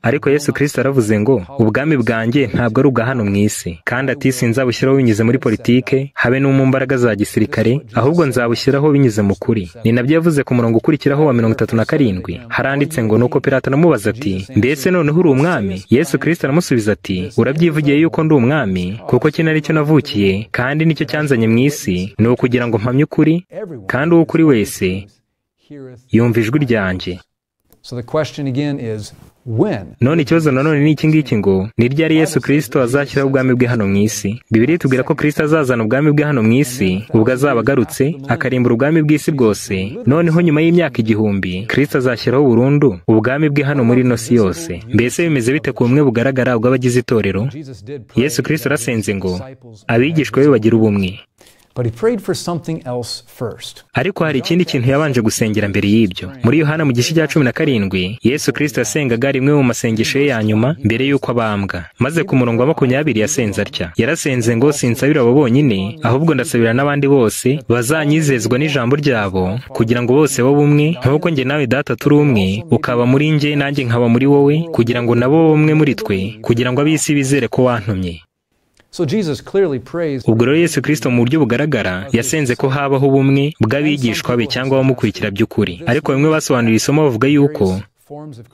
ariko yesu kirisito aravuze ngo ubwami bwanjye ntabwo ari ubwa hano mu isi kandi ati sinzabushyiraho binyuze muri politike habe no mu mbaraga za gisirikare ahubwo nzabushyiraho binyuze mu kuri ni nabyo yavuze ku murongo ukurikiraho wa mirongo itatu na karindwi haranditse ngo nuko pirata aramubaza ati mbese noneho uri umwami yesu kirisito aramusubiza ati urabyivugiye yuko ndi umwami kuko iki nari cyo navukiye kandi nicyo cyanzanye mu isi ni ukugira ngo mpamye ukuri kandi uwo ukuri wese yumva ijwi ryanjye none ikibazo nanone ni iki ngiki ngo ni ryari yesu kirisito azashyiraho ubwami bwe hano mu isi bibiri itubwira ko kirisito azazana ubwami bwe hano mu isi ubwo azaba agarutse akarimbura ubwami bw'isi bwose noneho nyuma y'imyaka igihumbi kirisito azashyiraho burundu ubwami bwe hano muri ino si yose mbese bimeze bite ku bumwe bugaragara ubw'abagize itorero yesu kirisito arasenze ngo abigishwa be bagira ubumwe ariko hari ikindi kintu yabanje gusengera mbere y'ibyo muri yohana mu gice cya cumi na karindwi yesu kirisito yasengaga rimwe mu masengesho ye ya nyuma mbere y'uko abambwa maze ku murongo wa makumyabiri yasenze atya yarasenze ngo sinsabira abo bonyine ahubwo ndasabira n'abandi bose bazanyizezwa n'ijambo ryabo kugira ngo bose babe umwe nk'uko njye nawe data turi umwe ukaba muri njye nanjye nkaba muri wowe kugira ngo nabo babe umwe muri twe kugira ngo ab'isi bizere ko wantumye ubwo rero yesu kirisito mu buryo bugaragara yasenze ko habaho ubumwe bw'abigishwa be cyangwa abamukurikira by'ukuri ariko bamwe basobanuriye isomo bavuga yuko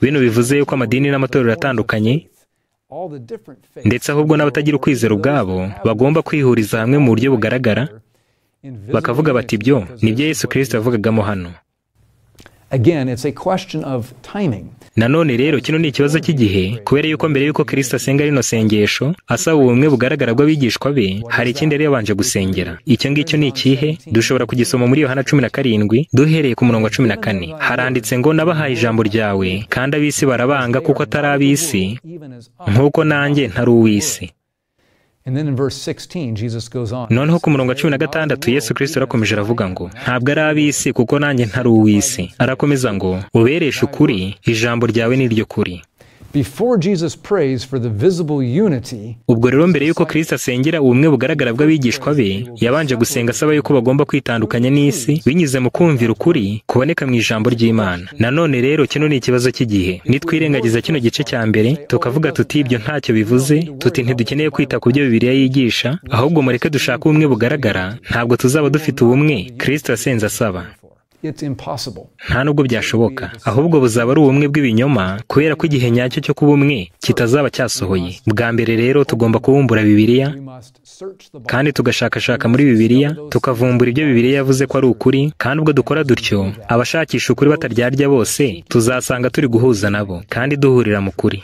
bino bivuze yuko amadini n'amatorero atandukanye ndetse ahubwo n'abatagira ukwizera ubwabo bagomba kwihuriza hamwe mu buryo bugaragara bakavuga bati ibyo nibyo yesu kirisito yavugagamo hano nanone rero kino ni ikibazo cy'igihe kubera yuko mbere y'uko kirisito asenga rino sengesho asaba ubumwe bugaragara bw'abigishwa be hari ikindi yari yabanje gusengera icyo ngicyo ni ikihe dushobora kugisoma muri yohana cumi na karindwi duhereye ku murongo wa cumi na kane haranditse ngo nabahaye ijambo ryawe kandi ab'isi barabanga kuko atari ab'isi nk'uko nanjye ntari uw'isi noneho ku murongo wa cumi na gatandatu yesu kirisito arakomeje aravuga ngo ntabwo ari ab'isi kuko nanjye ntari uw'isi arakomeza ngo ubereshe ukuri ijambo ryawe ni ryo kuri ubwo rero mbere y'uko kirisito asengera ubumwe bugaragara bw'abigishwa be yabanje gusenga asaba yuko bagomba kwitandukanya n'isi binyuze mu kumvira ukuri kuboneka mu ijambo ry'imana nanone rero kino ni ikibazo cy'igihe nitwirengagiza kino gice cya mbere tukavuga tuti ibyo ntacyo bivuze tuti ntidukeneye kwita ku byo bibiriya yigisha ahubwo mureke dushake ubumwe bugaragara ntabwo tuzaba dufite ubumwe kirisito yasenze asaba nta nubwo byashoboka ahubwo buzaba ari ubumwe bw'ibinyoma kubera ko igihe nyacyo cyo kuba umwe kitazaba cyasohoye bwa mbere rero tugomba kubumbura bibiliya kandi tugashakashaka muri bibiliya tukavumbura ibyo bibiliya yavuze ko ari ukuri kandi ubwo dukora dutyo abashakisha ukuri bataryarya bose tuzasanga turi guhuza nabo kandi duhurira mu kuri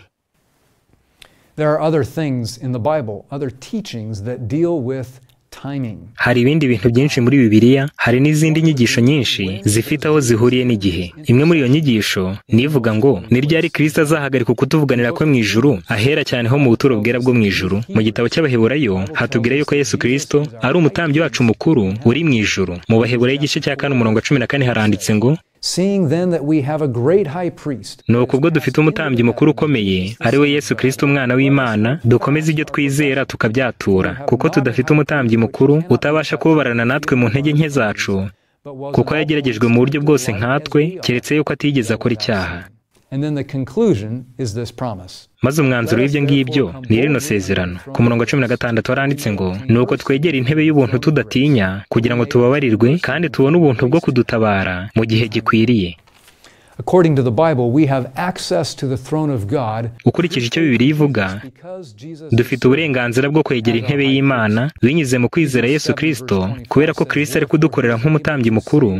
hari ibindi bintu byinshi muri bibiliya hari n'izindi nyigisho nyinshi zifite aho zihuriye n'igihe imwe muri iyo nyigisho nivuga ngo ni ryari kirisito azahagarika ukutuvuganira kwe mu ijuru ahera cyane ho mu buturo bwera bwo mu ijuru mu gitabo cy'abaheburayo hatubwira yuko yesu kirisito ari umutambyi wacu mukuru uri mu ijuru mu baheburayo igice cya kane umurongo wa cumi na kane haranditse ngo ni ukubwo dufite umutambyi mukuru ukomeye ari we yesu kirisito umwana w'imana dukomeze ibyo twizera tukabyatura kuko tudafite umutambyi mukuru utabasha kubabarana natwe mu ntege nke zacu kuko yageragejwe mu buryo bwose nkatwe keretse yuko atigeze akora icyaha maze umwanzuro w'ibyo ngibyo ni rino sezerano ku murongo wa cumi na gatandatu haranditse ngo ni uko twegera intebe y'ubuntu tudatinya kugira ngo tubabarirwe kandi tubone ubuntu bwo kudutabara mu gihe gikwiriye ukurikije icyo bibiri ivuga dufite uburenganzira bwo kwegera intebe y'imana binyuze mu kwizera yesu kirisito kubera ko kirisito ari kudukorera nk'umutambyi mukuru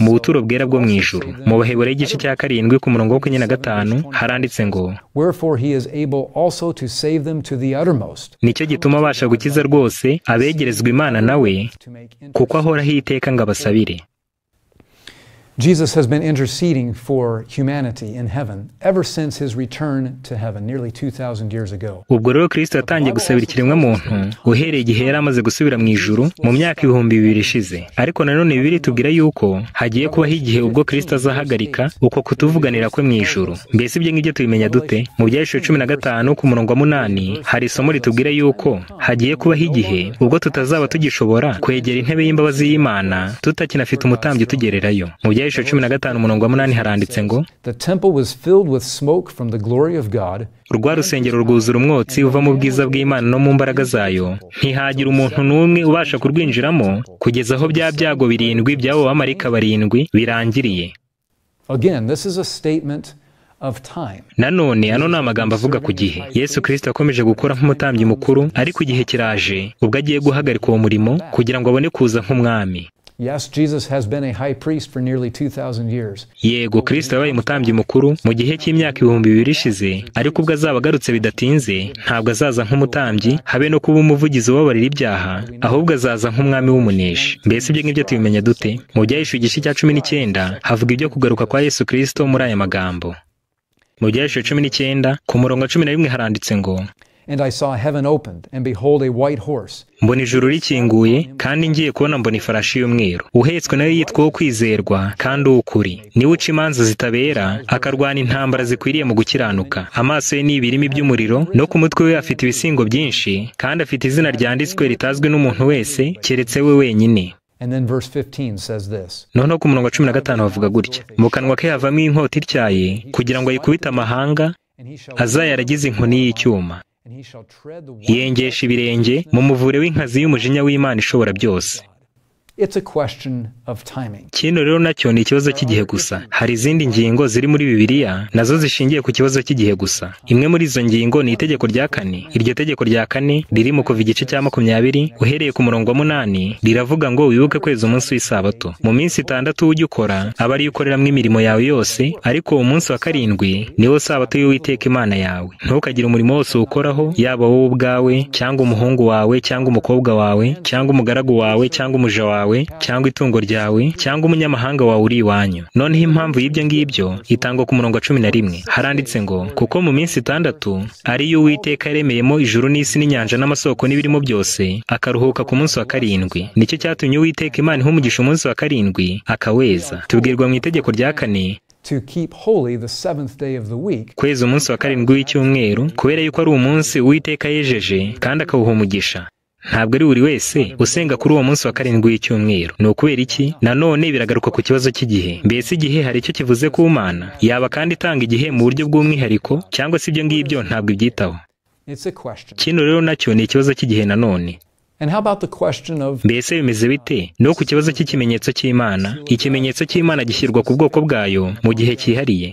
mu buturo bwera bwo mu ijuru mu bahebura y'igice cya karindwi ku murongo wo kuri na gatanu haranditse ngo nicyo gituma abasha gukiza rwose abegerezwa imana nawe kuko ahoraho iteka ngo abasabire Jesus has been interceding for humanity in heaven ever since his return to heaven nearly 2000 years ago. Ubwo rero Kristo yatangiye gusabira ikiremwa muntu uhereye igihe yari amaze gusubira mu ijuru mu myaka ibihumbi bibiri ishize. Ariko nanone Bibiliya itubwira yuko hagiye kubaho igihe ubwo Kristo azahagarika uko kutuvuganira kwe mu ijuru. Mbese ibyo ngibyo tubimenya dute? Mu byahishwe cumi na gatanu ku murongo wa munani hari isomo ritubwira yuko hagiye kubaho igihe ubwo tutazaba tugishobora kwegera intebe y'imbabazi y'Imana tutakinafite umutambyi utugererayo. Mu byahishwe Ibikoresho cumi na gatanu umurongo wa munani haranditse ngo urwa rusengero rwuzura umwotsi uva mu bwiza bw'imana no mu mbaraga zayo ntihagira umuntu n'umwe ubasha kurwinjiramo kugeza aho bya byago birindwi by'abo bamarika barindwi birangiriye nanone ano ni amagambo avuga ku gihe yesu kirisita akomeje gukora nk'umutambyi mukuru ariko igihe kiraje ubwo agiye guhagarika uwo murimo kugira ngo abone kuza nk'umwami yego kirisita yabaye umutambyi mukuru mu gihe cy'imyaka ibihumbi bibiri ishize ariko ubwo azaba agarutse bidatinze ntabwo azaza nk'umutambyi habe no kuba umuvugizi ubabarira ibyaha ahubwo azaza nk'umwami w'umuneshi mbese ibyo ngibyo tubimenya dute mu byahishwe igice cya cumi n'icyenda havuga ibyo kugaruka kwa yesu kirisito muri aya magambo mu byahishwe cumi n'icyenda ku murongo wa cumi na rimwe haranditse ngo And I saw heaven opened, and behold, a white horse. mbona ijuru rikinguye kandi ngiye kubona mbona ifarashi y'umweru uhetswe nayo yitwa uwo kwizerwa kandi uw'ukuri niwe uca imanza zitabera akarwana intambara zikwiriye mu gukiranuka amaso ye ni ibirimi by'umuriro no ku mutwe we afite ibisingo byinshi kandi afite izina ryanditswe ritazwi n'umuntu wese keretse we wenyine noneho ku murongo wa cumi na gatanu bavuga gutya mu kanwa ke havamo inkota ityaye kugira ngo ayikubite amahanga azayaragize inkoni y'icyuma yengesha ibirenge mu muvure w'inkazi y'umujinya w'imana ishobora byose kino rero nacyo ni ikibazo cy'igihe gusa hari izindi ngingo ziri muri bibiliya nazo zishingiye ku kibazo cy'igihe gusa imwe muri izo ngingo ni itegeko rya kane iryo tegeko rya kane riri mu kuva igice cya makumyabiri uhereye ku murongo wa munani riravuga ngo wibuke kweza umunsi w'isabato mu minsi itandatu ujya ukora aba ariyo ukoreramo imirimo yawe yose ariko uwo munsi wa karindwi niwo sabato y'uwiteka imana yawe ntukagire umurimo wose uwukoraho yaba wowe ubwawe cyangwa umuhungu wawe cyangwa umukobwa wawe cyangwa umugaragu wawe cyangwa umuja wawe cyangwa itungo ryawe cyangwa umunyamahanga wawe uri iwanyu noneho impamvu y'ibyo ngibyo itangwa ku murongo wa cumi na rimwe haranditse ngo kuko mu minsi itandatu ariyo uwiteka yaremeyemo ijuru n'isi n'inyanja n'amasoko n'ibirimo byose akaruhuka ku munsi wa karindwi nicyo cyatumye uwiteka imana ihumugisha umunsi wa karindwi akaweza tubwirwa mu itegeko rya kane kweza umunsi wa karindwi w'icyumweru kubera yuko ari umunsi uwiteka yejeje kandi akawuhumugisha ntabwo ari buri wese usenga kuri uwo munsi wa karindwi w'icyumweru ni ukubera iki nanone biragaruka ku kibazo cy'igihe mbese igihe hari icyo kivuze ku mana yaba kandi itanga igihe mu buryo bw'umwihariko cyangwa se ibyo ngibyo ntabwo ibyitaho kino rero nacyo ni ikibazo cy'igihe nanone mbese bimeze bite no ku kibazo cy'ikimenyetso cy'imana ikimenyetso cy'imana gishyirwa ku bwoko bwayo mu gihe cyihariye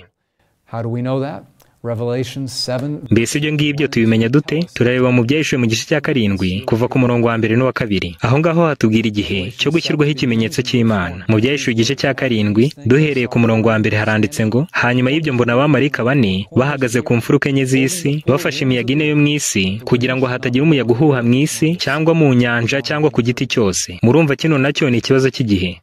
mbese ibyo ngibyo tubimenya dute turareba mu byahishwe mu gice cya karindwi kuva ku murongo wa mbere n'uwa kabiri aho ngaho hatubwira igihe cyo gushyirwaho ikimenyetso cy'imana mu byahishwe igice cya karindwi duhereye ku murongo wa mbere haranditse ngo hanyuma y'ibyo mbona abamarika bane bahagaze ku mfuruka enye z'isi bafashe imiyaga ine yo mu isi kugira ngo hatagira umuyaga uhuha mu isi cyangwa mu nyanja cyangwa ku giti cyose murumva kino nacyo ni ikibazo cy'igihe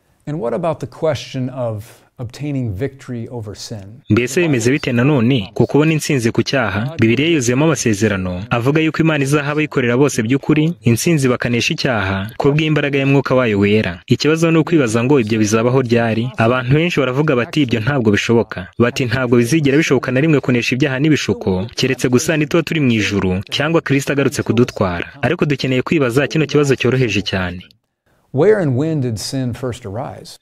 mbese bimeze bite nanone ku kubona intsinzi ku cyaha bibiriya yuzuyemo amasezerano avuga yuko imana izahaba abayikorera bose by'ukuri intsinzi bakanesha icyaha kubw'imbaraga y'umwuka wayo wera ikibazo ni ukwibaza ngo ibyo bizabaho ryari abantu benshi baravuga bati ibyo ntabwo bishoboka bati ntabwo bizigera bishoboka na rimwe kunesha ibyaha n'ibishuko keretse gusa nituba turi mu ijuru cyangwa kirisita agarutse kudutwara ariko dukeneye kwibaza kino kibazo cyoroheje cyane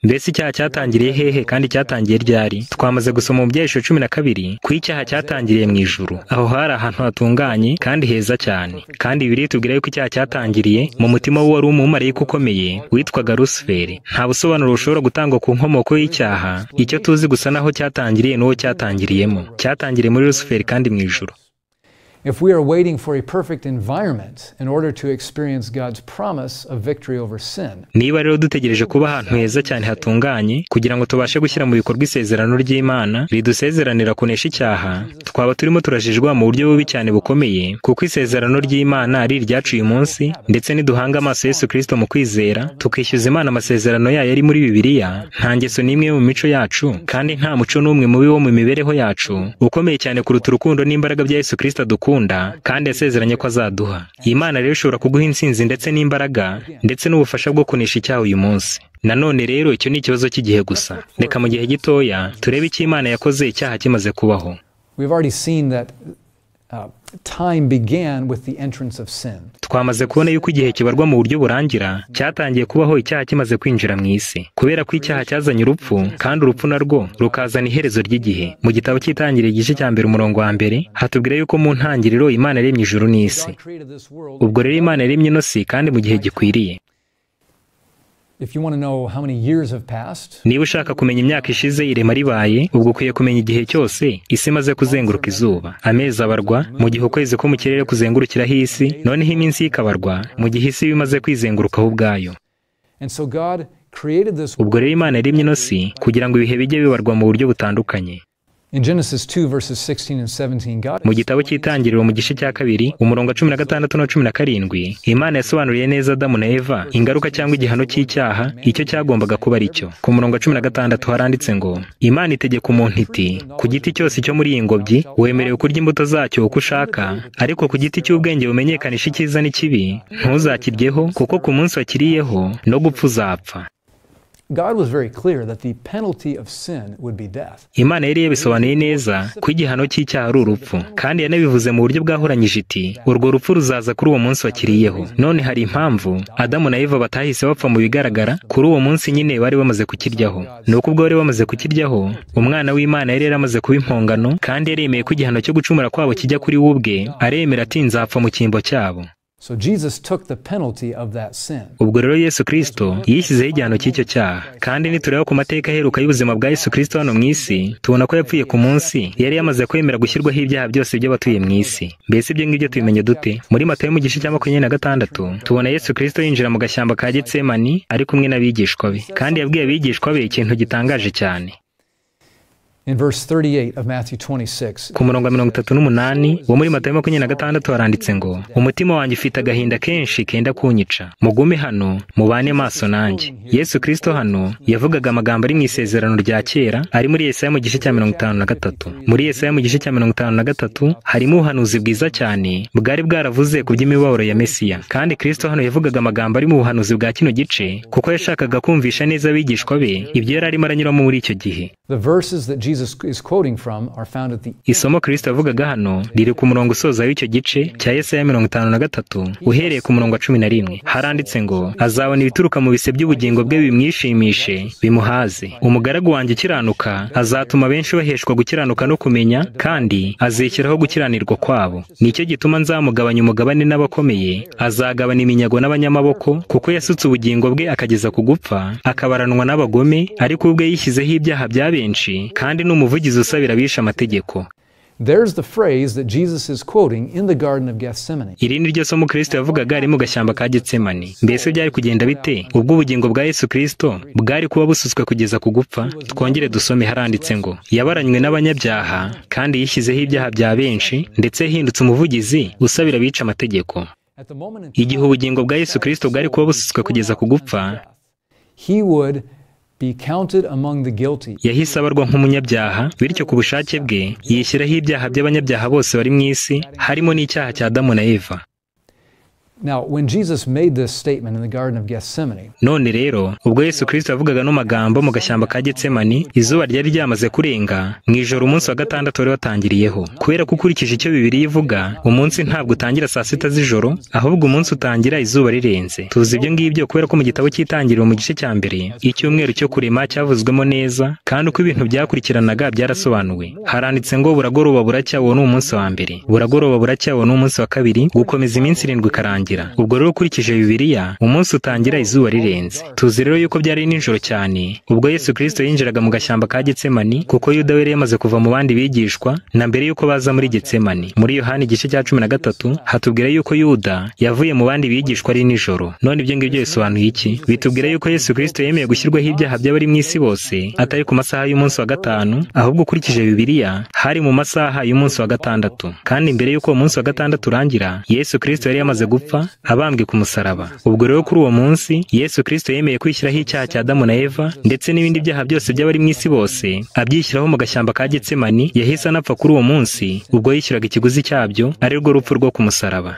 mbese icyaha cyatangiriye hehe kandi cyatangiye ryari twamaze gusoma mu byahishwe cumi na kabiri ku icyaha cyatangiriye mu ijuru aho hari ahantu hatunganye kandi heza cyane kandi bibiri tubwira yuko icyaha cyatangiriye mu mutima w'uwari umumarayika ukomeye witwaga rusuferi nta busobanuro bushobora gutangwa ku nkomoko y'icyaha icyo tuzi gusa n'aho cyatangiriye n'uwo cyatangiriyemo cyatangiriye muri rusuferi kandi mu ijuru If we are waiting for a perfect environment in order to experience God's promise of victory over sin. Niba rero dutegereje kuba ahantu heza cyane hatunganye kugira ngo tubashe gushyira mu bikorwa isezerano ry'Imana ridusezeranira kunesha icyaha, twaba turimo turajijwa mu buryo bubi cyane bukomeye, kuko isezerano ry'Imana ari iryaciye umunsi ndetse niduhanga amaso Yesu Kristo mu kwizera, tukishyuza Imana amasezerano yayo ari muri Bibiliya, nta ngeso n'imwe mu mico yacu kandi nta muco n'umwe mubi wo mu mibereho yacu ukomeye cyane kuruta urukundo n'imbaraga bya Yesu Kristo adukunda kandi yasezeranye ko azaduha iyi mana rero ishobora kuguha intsinzi ndetse n'imbaraga ndetse n'ubufasha bwo kunisha icyaha uyu munsi nanone rero icyo ni ikibazo cy'igihe gusa reka mu gihe gitoya turebe icyo imana yakoze icyaha kimaze kubaho twamaze kubona yuko igihe kibarwa mu buryo burangira cyatangiye kubaho icyaha kimaze kwinjira mu isi kubera ko icyaha cyazanye urupfu kandi urupfu narwo rukazana iherezo ry'igihe mu gitabo cy'itangiriro igice cya mbere umurongo wa mbere hatubwira yuko mu ntangiriro imana yaremye ijuru n'isi ubwo rero imana yaremye ino si kandi mu gihe gikwiriye niba ushaka kumenya imyaka ishize irema ribaye ubwo ukwiye kumenya igihe cyose isi imaze kuzenguruka izuba amezi abarwa mu gihe ukwezi ko mu kirere kuzengurukiraho isi noneho iminsi y'ikabarwa mu gihe isi bimaze kwizengurukaho ubwayo ubwo rero imana yaremye ino si kugira ngo ibihe bijye bibarwa mu buryo butandukanye mu gitabo cy'itangiriro mu gice cya kabiri umurongo wa cumi na gatandatu na cumi na karindwi imana yasobanuriye neza adamu na eva ingaruka cyangwa igihano cy'icyaha icyo cyagombaga kuba ari cyo ku murongo wa cumi na gatandatu haranditse ngo imana itegeka umuntu iti ku giti cyose cyo muri iyi ngobyi wemerewe kurya imbuto zacyo uko ushaka ariko ku giti cy'ubwenge bumenyekanisha icyiza n'ikibi ntuzakiryeho kuko ku munsi wakiriyeho no gupfa uzapfa imana yari yabisobanuye neza ko igihano cy'icyaha ari urupfu kandi yanabivuze mu buryo bwahoranyije iti urwo rupfu ruzaza kuri uwo munsi wakiriyeho none hari impamvu adamu na eva batahise bapfa mu bigaragara kuri uwo munsi nyine bari bamaze kukiryaho ni uko ubwo bari bamaze kukiryaho umwana w'imana yari yaramaze kuba impongano kandi yaremeye ko igihano cyo gucumura kwabo kijya kuri we ubwe aremera ati nzapfa mu cyimbo cyabo ubwo rero yesu kirisito yishyizeho igihano cy'icyo cyaha kandi nitureba ku mateka aheruka y'ubuzima bwa yesu kirisito hano mu isi tubona ko yapfuye ku munsi yari yamaze kwemera gushyirwaho ibyaha byose by'abatuye mu isi mbese ibyo ngibyo tubimenye dute muri matayo mu gice cya makumyabiri na gatandatu tubona yesu kirisito yinjira mu gashyamba ka getsemani ari kumwe n'abigishwa be kandi yabwiye abigishwa be ikintu gitangaje cyane ku murongo wa mirongo itatu n'umunani wo muri matayo makumyabiri na gatandatu haranditse ngo umutima wanjye ufite agahinda kenshi kenda kunyica mugume hano mubane maso nanjye yesu kirisito hano yavugaga amagambo ari mu isezerano rya kera ari muri yesaya mu gice cya mirongo itanu na gatatu muri yesaya mu gice cya mirongo itanu na gatatu harimo ubuhanuzi bwiza cyane bwari bwaravuze ku by'imibabaro ya mesiya kandi kirisito hano yavugaga amagambo ari mu buhanuzi bwa kino gice kuko yashakaga kumvisha neza abigishwa be ibyo yari arimo aranyuramo muri icyo gihe isomo kirisito avugaga hano riri ku murongo usoza w'icyo gice cya yesaya mirongo itanu na gatatu uhereye ku murongo wa cumi na rimwe haranditse ngo azabona ibituruka mu bise by'ubugingo bwe bimwishimishe bimuhaze umugaragu wanjye ukiranuka azatuma benshi baheshwa gukiranuka no kumenya kandi azishyiraho gukiranirwa kwabo nicyo gituma nzamugabanya umugabane n'abakomeye azagabana iminyago n'abanyamaboko kuko yasutse ubugingo bwe akageza ku gupfa akabaranwa n'abagome ariko ubwe yishyizeho ibyaha bya benshi kandi ni umuvugizi usabira abishe amategeko iri ni ryo somo kirisito yavugaga ari mu gashyamba ka getsemani mbese byari kugenda bite ubwo ubugingo bwa yesu kirisito bwari kuba busutswe kugeza ku gupfa twongere dusome haranditse ngo yabaranywe n'abanyabyaha kandi yishyizeho ibyaha bya benshi ndetse yahindutse umuvugizi usabira abica amategeko igihe ubugingo bwa yesu kirisito bwari kuba busutswe kugeza ku gupfa yahise abarwa nk'umunyabyaha bityo ku bushake bwe yishyiraho ibyaha by'abanyabyaha bose bari mu isi harimo n'icyaha cya Adamu na Eva none rero ubwo yesu kirisito yavugaga ano magambo mu gashyamba ka getsemani izuba ryari ryamaze kurenga mu ijoro umunsi wa gatandatu wari watangiriyeho kubera ko ukurikije icyo bibiri ivuga umunsi ntabwo utangira saa sita z'ijoro ahubwo umunsi utangira izuba rirenze tuzi ibyo ngibyo kubera ko mu gitabo cy'itangiriro mu gice cya mbere icyumweru cyo kurema cyavuzwemo neza kandi uko ibintu byakurikiranaga byarasobanuwe haranditse ngo buragoroba buracya uwo ni umunsi wa mbere buragoroba buracya uwo ni umunsi wa kabiri gukomeza iminsi irindwi ikarangira kurangira ubwo rero ukurikije bibiliya umunsi utangira izuba rirenze tuzi rero yuko byari nijoro cyane ubwo yesu kirisito yinjiraga mu gashyamba ka getsemani kuko yuda yari yamaze kuva mu bandi bigishwa na mbere yuko baza muri getsemani muri yohani igice cya cumi na gatatu hatubwira yuko yuda yavuye mu bandi bigishwa ari nijoro none ibyo ngibyo bisobanuye iki bitubwira yuko yesu kirisito yemeye gushyirwaho ibyaha by'abari mu isi bose atari ku masaha y'umunsi wa gatanu ahubwo ukurikije bibiliya hari mu masaha y'umunsi wa gatandatu kandi mbere yuko uwo munsi wa gatandatu urangira yesu kirisito yari yamaze gupfa abambwe ku musaraba ubwo rero kuri uwo munsi yesu kirisito yemeye kwishyiraho icyaha cya adamu na eva ndetse n'ibindi byaha byose by'abari mu isi bose abyishyiraho mu gashyamba ka getsemani yahise anapfa kuri uwo munsi ubwo yishyuraga ikiguzi cyabyo ari rwo rupfu rwo ku musaraba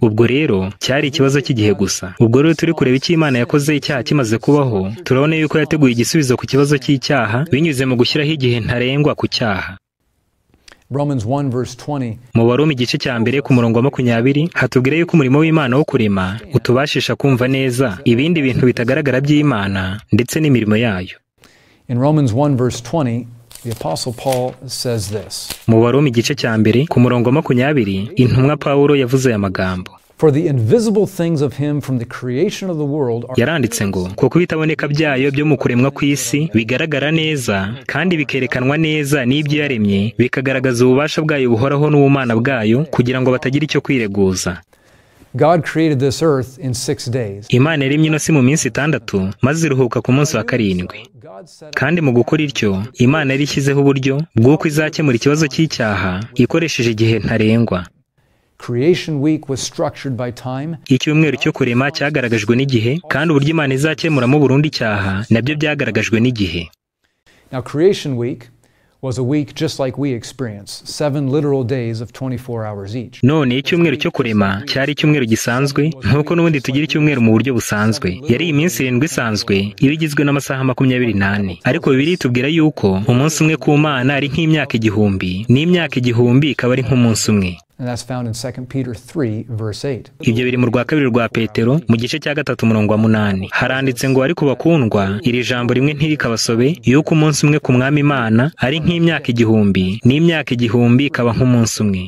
ubwo rero cyari ikibazo cy'igihe gusa ubwo rero turi kureba icyo imana yakoze icyaha kimaze kubaho turabona yuko yateguye igisubizo ku kibazo cy'icyaha binyuze mu gushyiraho igihe ntarengwa ku cyaha mu barumi igice cya mbere ku murongo wa makumyabiri hatubwira yuko umurimo w'imana wo kurema utubashisha kumva neza ibindi bintu bitagaragara by'imana ndetse n'imirimo yayo mu barumi igice cya mbere ku murongo wa makumyabiri intumwa pawulo yavuze aya magambo yaranditse ngo kuko ibitaboneka byayo byo mu kuremwa kw'isi bigaragara neza kandi bikerekanwa neza n'ibyo yaremye bikagaragaza ububasha bwayo buhoraho n'ubumana bwayo kugira ngo batagira icyo kwireguza imana yaremye ino si mu minsi itandatu maze iruhuka ku munsi wa karindwi kandi mu gukora ityo imana yari ishyizeho uburyo bw'uko izakemura ikibazo cy'icyaha ikoresheje igihe ntarengwa icyumweru cyo kurema cyagaragajwe n'igihe kandi uburyo imana izakemuramo burundu icyaha nabyo byagaragajwe n'igihe none icyumweru cyo kurema cyari icyumweru gisanzwe nk'uko n'ubundi tugira icyumweru mu buryo busanzwe yari iminsi irindwi isanzwe iba igizwe n'amasaha makumyabiri n'ane ariko bibiri itubwira yuko umunsi umwe ku mana ari nk'imyaka igihumbi n'imyaka igihumbi ikaba ari nk'umunsi umwe ibyo biri mu rwa kabiri rwa petero mu gice cya gatatu umurongo wa munani haranditse ngo ariko bakundwa iri jambo rimwe ntirikabasobe yuko umunsi umwe ku mwami imana ari nk'imyaka igihumbi n'imyaka igihumbi ikaba nk'umunsi umwe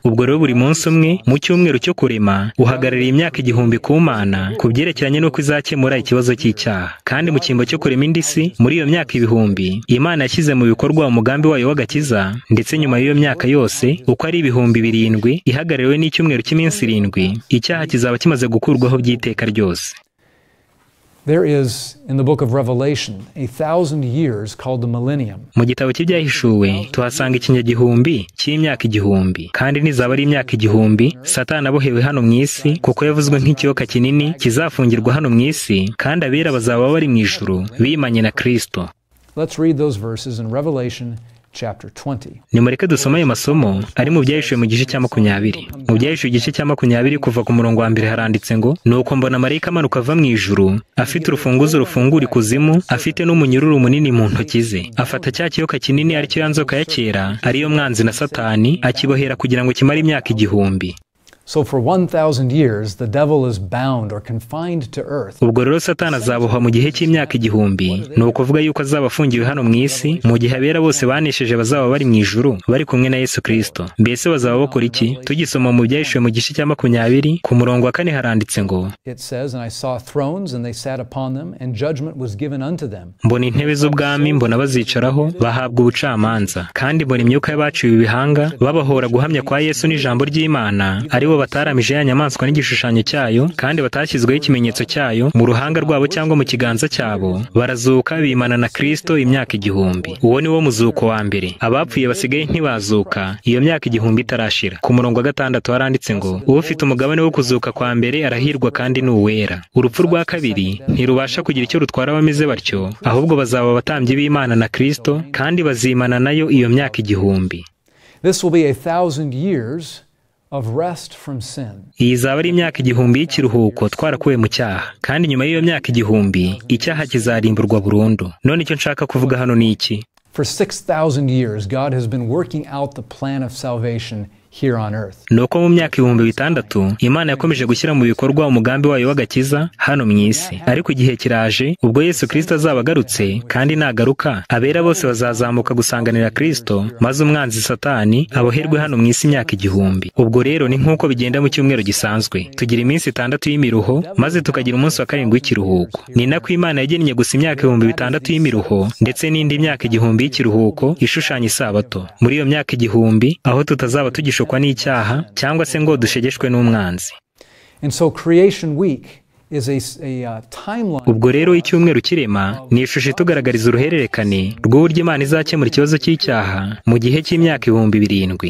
ubwo rero buri munsi umwe mu cyumweru cyo kurema uhagarariye imyaka igihumbi ku mana ku byerekeranye n'uko izakemura ikibazo cy'icyaha kandi mu cyimbo cyo kurema indi si muri iyo myaka ibihumbi imana yashyize mu bikorwa umugambi wayo w'agakiza ndetse nyuma y'iyo myaka yose uko ari ibihumbi birindwi ihagarariwe n'icyumweru cy'iminsi irindwi icyaha kizaba kimaze gukurwaho by'iteka ryose mu gitabo cy'ibyahishuwe tuhasanga ikinyagihumbi cy'imyaka igihumbi kandi nizaba ari imyaka igihumbi satana abohewe hano mu isi kuko yavuzwe nk'ikiyoka kinini kizafungirwa hano mu isi kandi abera bazaba bari mu ijuru bimanye na kirisito nimureke dusome ayo masomo ari mu byahishuwe mu gice cya makumyabiri mu byahishuwe igice cya makumyabiri kuva ku murongo wa mbere haranditse ngo ni uko mbona marayika amanuka ava mu ijuru afite urufunguzo rufungura ikuzimu afite n'umunyururu munini mu ntoki ze afata cya kiyoka kinini aricyo ya nzoka ya kera ariyo mwanzi na satani akibohera kugira ngo kimare imyaka igihumbi ubwo rero satani azabohwa mu gihe cy'imyaka igihumbi ni ukuvuga yuko azaba afungiwe hano mu isi mu gihe abera bose banesheje bazaba bari mu ijuru bari kumwe na yesu kirisito mbese bazaba bakora iki tugisoma mu byahishuwe mu gice cya makumyabiri ku murongo wa kane haranditse ngo mbona intebe z'ubwami mbona bazicaraho bahabwa ubucamanza kandi mbona imyuka y'abaciwe ibihanga babahora guhamya kwa yesu n'ijambo ry'imana ari bo bataramije ya nyamaswa n'igishushanyo cyayo kandi batashyizweho ikimenyetso cyayo mu ruhanga rwabo cyangwa mu kiganza cyabo barazuka bimana na kirisito imyaka igihumbi uwo ni wo muzuko wa mbere abapfuye basigaye ntibazuka iyo myaka igihumbi itarashira ku murongo wa gatandatu haranditse ngo ufite umugabane wo kuzuka kwa mbere arahirwa kandi ni uwera urupfu rwa kabiri ntirubasha kugira icyo rutwara abameze batyo ahubwo bazaba abatambyi b'imana na kirisito kandi bazimana nayo iyo myaka igihumbi iyi izaba ari imyaka igihumbi y'ikiruhuko twarakuwe mu cyaha kandi nyuma y'iyo myaka igihumbi icyaha kizarimburwa burundu none icyo nshaka kuvuga hano ni iki ni uko mu myaka ibihumbi bitandatu imana yakomeje gushyira mu bikorwa umugambi wayo w'agakiza hano mu isi ariko igihe kiraje ubwo yesu kirisito azaba agarutse kandi nagaruka abera bose bazazamuka gusanganira kirisito maze umwanzi satani aboherwe hano mu isi imyaka igihumbi ubwo rero ni nk'uko bigenda mu cyumweru gisanzwe tugira iminsi itandatu y'imiruho maze tukagira umunsi wa karindwi w'ikiruhuko ni nako imana yagennye gusa imyaka ibihumbi bitandatu y'imiruho ndetse n'indi myaka igihumbi y'ikiruhuko ishushanya isabato muri iyo myaka igihumbi aho tutazaba tugishukwa n'icyaha cyangwa se ngo dushegeshwe n'umwanzi ubwo rero icyumweru kirema ni ishusho itugaragariza uruhererekane rw'uburyo imana izakemura ikibazo cy'icyaha mu gihe cy'imyaka ibihumbi birindwi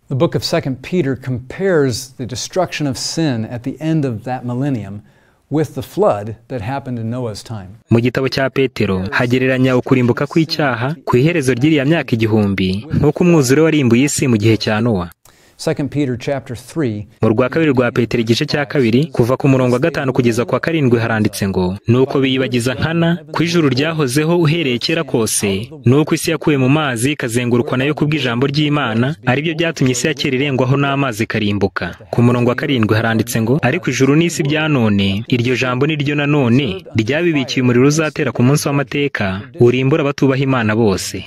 The book of 2 Peter compares the destruction of sin at the end of that millennium with the flood that happened in Noah's time. Mu gitabo cya Petero hagereranya ukurimbuka kw'icyaha ku iherezo ry'iriya myaka igihumbi nk'uko umwuzure warimbuye isi mu gihe cya Nowa. 2 Peter chapter 3 mu rwa kabiri rwa petero igice cya kabiri kuva ku murongo wa gatanu kugeza ku wa karindwi haranditse ngo nuko biyibagiza nkana ku ijuru ryahozeho uhereye kera kose nuko isi yakuwe mu mazi ikazengurukwa nayo kubw'ijambo ry'imana aribyo byatumye isi ya kera irengwaho n'amazi ikarimbuka ku murongo wa karindwi haranditse ngo ariko ijuru n'isi bya none iryo jambo ni ryo nanone ryabibikiye umuriro uzatera ku munsi w'amateka urimbura abatubaha imana bose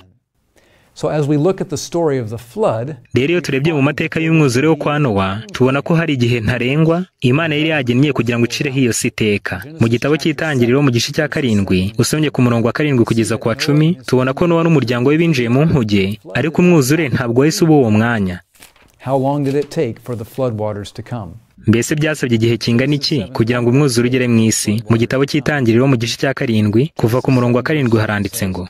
rero iyo turebye mu mateka y'umwuzure wo kwa nowa tubona ko hari igihe ntarengwa imana yari yagennye kugira ngo icireho iyo si iteka mu gitabo cy'itangiriro mu gice cya karindwi usomye ku murongo wa karindwi kugeza ku wa cumi tubona ko nowa n'umuryango we binjiye mu nkuge ariko umwuzure ntabwo wahise uba uwo mwanya mbese byasabye igihe kingana iki kugira ngo umwuzure ugere mu isi mu gitabo cy'itangiriro mu gice cya karindwi kuva ku murongo wa karindwi haranditse ngo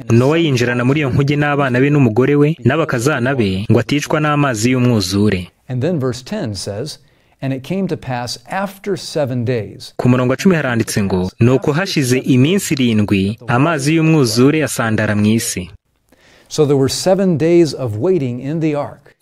nowa yinjirana muri iyo nkuge n'abana be n'umugore we n'abakazana be ngo aticwa n'amazi y'umwuzure ku murongo wa cumi haranditse ngo ni uko hashize iminsi irindwi amazi y'umwuzure asandara mu isi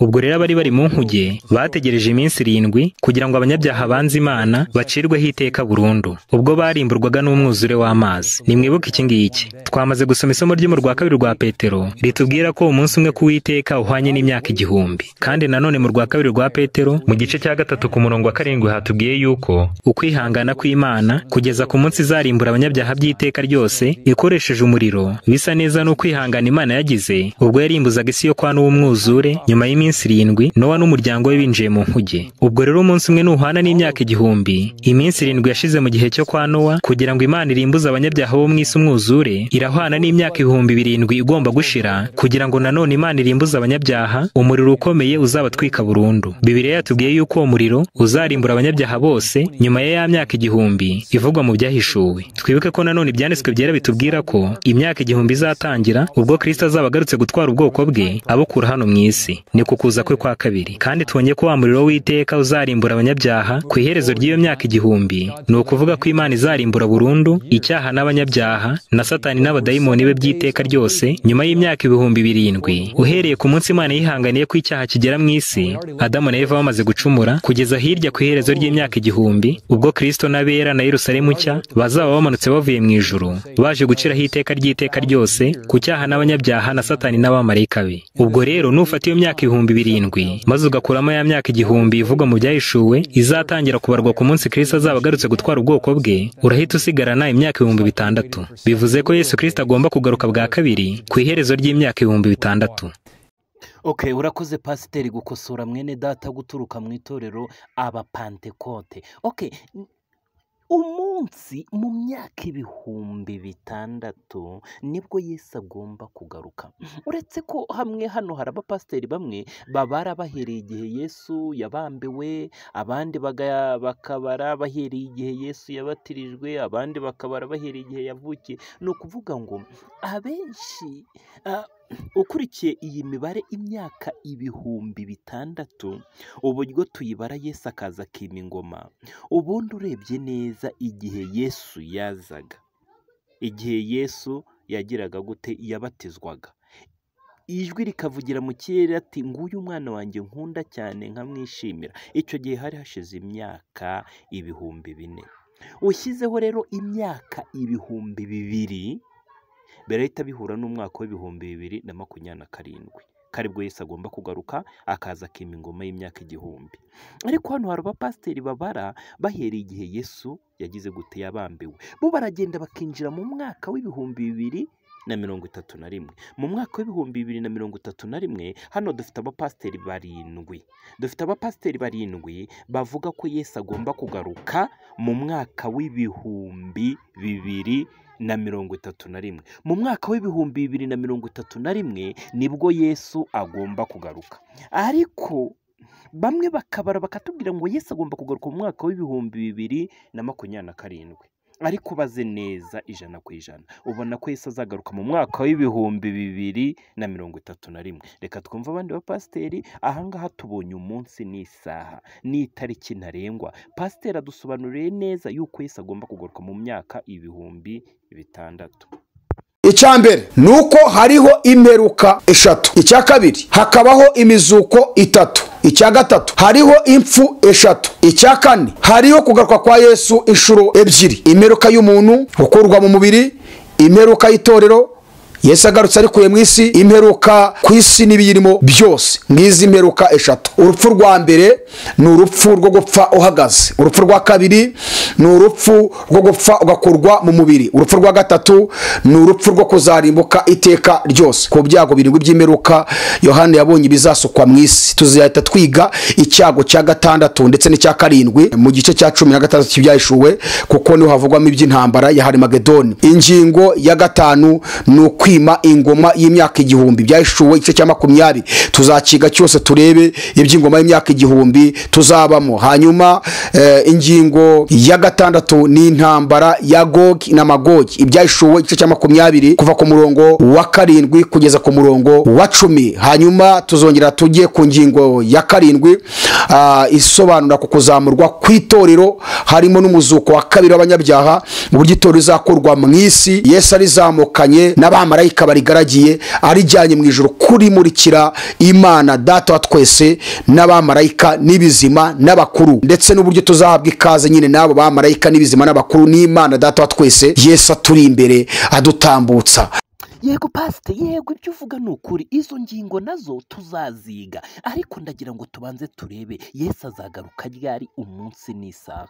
ubwo rero abari bari mu nkuge bategereje iminsi irindwi kugira ngo abanyabyaha banze imana bacirweho iteka burundu ubwo barimburwaga n'umwuzure w'amazi nimwibuke iki ngiki twamaze gusoma isomo ryo mu rwa kabiri rwa petero ritubwira ko umunsi umwe k'uwiteka uhwanye n'imyaka igihumbi kandi nanone mu rwa kabiri rwa petero mu gice cya gatatu ku murongo wa karindwi hatubwiye yuko ukwihangana kw'imana kugeza ku munsi izarimbura abanyabyaha by'iteka ryose ikoresheje umuriro bisa neza n'ukwihangana imana yagize ubwo yarimbuzaga isi yo kwa n'umwuzure nyuma y'iminsi irindwi nowa n'umuryango we binjiye mu nkuge ubwo rero umunsi umwe nuhana n'imyaka igihumbi iminsi irindwi yashize mu gihe cyo kwa nowa kugira ngo imana irimbuze abanyabyaha bo mu isi umwuzure irahwana n'imyaka ibihumbi birindwi igomba gushira kugira ngo nanone imana irimbuze abanyabyaha umuriro ukomeye uzabatwika burundu bibiriya yatubwiye yuko uwo muriro uzarimbura abanyabyaha bose nyuma ya ya myaka igihumbi ivugwa mu byahishuwe twibuke ko nanone ibyanditswe byera bitubwira ko imyaka igihumbi izatangira ubwo kirisito azaba agarutse gutwara ubwoko bwe abukura hano mu isi ni ku kuza kwe kwa kabiri kandi tubonye ko wa muriro w'iteka uzarimbura abanyabyaha ku iherezo ry'iyo myaka igihumbi ni ukuvuga ko imana izarimbura burundu icyaha n'abanyabyaha na satani n'abadayimoni be by'iteka ryose nyuma y'imyaka ibihumbi birindwi uhereye ku munsi imana yihanganiye ko icyaha kigera mu isi adamu na eva bamaze gucumura kugeza hirya ku iherezo ry'imyaka igihumbi ubwo kirisito n'abera na yerusalemu nshya bazaba bamanutse bavuye mu ijuru baje guciraho iteka ry'iteka ryose ku cyaha n'abanyabyaha na satani n'abamarayika be ubwo rero nufata iyo myaka ibihumbi birindwi maze ugakuramo ya myaka igihumbi ivugwa mu byahishuwe izatangira kubarwa ku munsi kirisito azaba agarutse gutwara ubwoko bwe urahita usigarana imyaka ibihumbi bitandatu bivuze ko yesu kirisito agomba kugaruka bwa kabiri ku iherezo ry'imyaka ibihumbi bitandatu ok urakoze pasiteri gukosora mwene data guturuka mu itorero abapantekote ok umunsi mu myaka ibihumbi bitandatu nibwo Yesu agomba kugaruka uretse ko hamwe hano hari abapasiteri bamwe babara bahereye igihe Yesu yabambiwe abandi bakabara bahereye igihe Yesu yabatirijwe abandi bakabara bahereye igihe yavukiye ni ukuvuga ngo abenshi ukurikiye iyi mibare imyaka ibihumbi bitandatu uburyo tuyibara Yesu akaza akima ingoma ubundi urebye neza igihe Yesu yazaga igihe Yesu yagiraga gute yabatizwaga ijwi rikavugira mu kirere ati nguyu umwana wanjye nkunda cyane nkamwishimira icyo gihe hari hashize imyaka ibihumbi bine ushyizeho rero imyaka ibihumbi bibiri birahita bihura n'umwaka w'ibihumbi bibiri na makumyabiri na karindwi ko aribwo Yesu agomba kugaruka akaza akima ingoma y'imyaka igihumbi ariko hano hari abapasiteri babara bahereye igihe Yesu yagize gute yabambiwe bo baragenda bakinjira mu mwaka w'ibihumbi bibiri na mirongo itatu na rimwe mu mwaka w'ibihumbi bibiri na mirongo itatu na rimwe hano dufite abapasiteri barindwi dufite abapasiteri barindwi bavuga ko Yesu agomba kugaruka mu mwaka w'ibihumbi bibiri na mirongo itatu na rimwe mu mwaka w'ibihumbi bibiri na mirongo itatu na rimwe nibwo Yesu agomba kugaruka ariko bamwe bakabara bakatubwira ngo Yesu agomba kugaruka mu mwaka w'ibihumbi bibiri na makumyabiri na karindwi ariko baze neza ijana ku ijana ubona ko Yesu azagaruka mu mwaka w'ibihumbi bibiri na mirongo itatu na rimwe reka twumve abandi bapasiteri ahangaha tubonye umunsi n'isaha n'itariki ntarengwa pasiteri adusobanuriye neza yuko Yesu agomba kugaruka mu myaka ibihumbi bitandatu icyambere ni uko hariho imperuka eshatu icya kabiri hakabaho imizuko itatu icya gatatu hariho impfu eshatu icya kane hariho kugaruka kwa yesu inshuro ebyiri imperuka y'umuntu gukurwa mu mubiri imperuka y'itorero yesu agarutse arikuye mu isi imperuka ku isi n'ibiyirimo byose nk'izi mperuka eshatu urupfu rwa mbere ni urupfu rwo gupfa uhagaze urupfu rwa kabiri ni urupfu rwo gupfa ugakurwa mu mubiri urupfu rwa gatatu ni urupfu rwo kuzarimbuka iteka ryose ku byago birindwi by'imperuka yohani yabonye ibizasukwa mu isi tuzahita twiga icyago cya gatandatu ndetse n'icya karindwi mu gice cya cumi na gatandatu cy'ibyahishuwe kuko niho havugwamo iby'intambara ya harimagedoni ingingo ya gatanu ni ukwi kwima ingoma y'imyaka igihumbi byahishuwe igice cya makumyabiri tuzakiga cyose turebe iby'ingoma y'imyaka igihumbi tuzabamo hanyuma ingingo ya gatandatu ni intambara ya gogi na magogi ibyahishuwe igice cya makumyabiri kuva ku murongo wa karindwi kugeza ku murongo wa cumi hanyuma tuzongera tujye ku ngingo ya karindwi isobanura ku kuzamurwa kw'itorero harimo n'umuzuko wa kabiri w'abanyabyaha uburyo itorero rizakurwa mu isi yesu arizamukanye n'abamarayika marayika barigaragiye arijyanye mu ijoro kurimurikira imana data wa twese n'abamarayika n'ibizima n'abakuru ndetse n'uburyo tuzahabwa ikaze nyine n'abo bamarayika n'ibizima n'abakuru n'imana data wa twese yesu aturi imbere adutambutsa yego pasite yego ibyo uvuga ni ukuri izo ngingo nazo tuzaziga ariko ndagira ngo tubanze turebe yesu azagaruka ryari umunsi n'isaha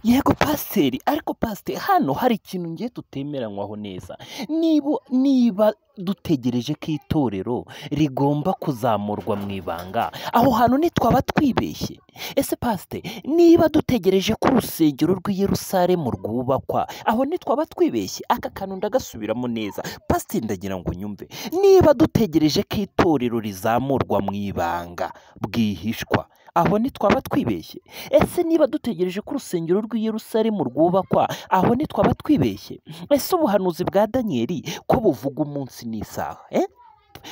yego pasiteri ariko pasiteri hano hari ikintu ngiye tutemeranywaho neza niba niba dutegereje ko itorero rigomba kuzamurwa mu ibanga aho hantu ntitwaba twibeshye ese pasite niba dutegereje ko urusengero rw'iyerusalemu rwubakwa aho ntitwaba twibeshye aka kantu ndagasubiramo neza pasiteri ndagira ngo nyumve niba dutegereje ko itorero rizamurwa mu ibanga bwihishwa aho ntitwaba twibeshye ese niba dutegereje ko urusengero rw'iyerusalemu rwubakwa aho ntitwaba twibeshye ese ubuhanuzi bwa daniyeli ko buvuga umunsi n'isaha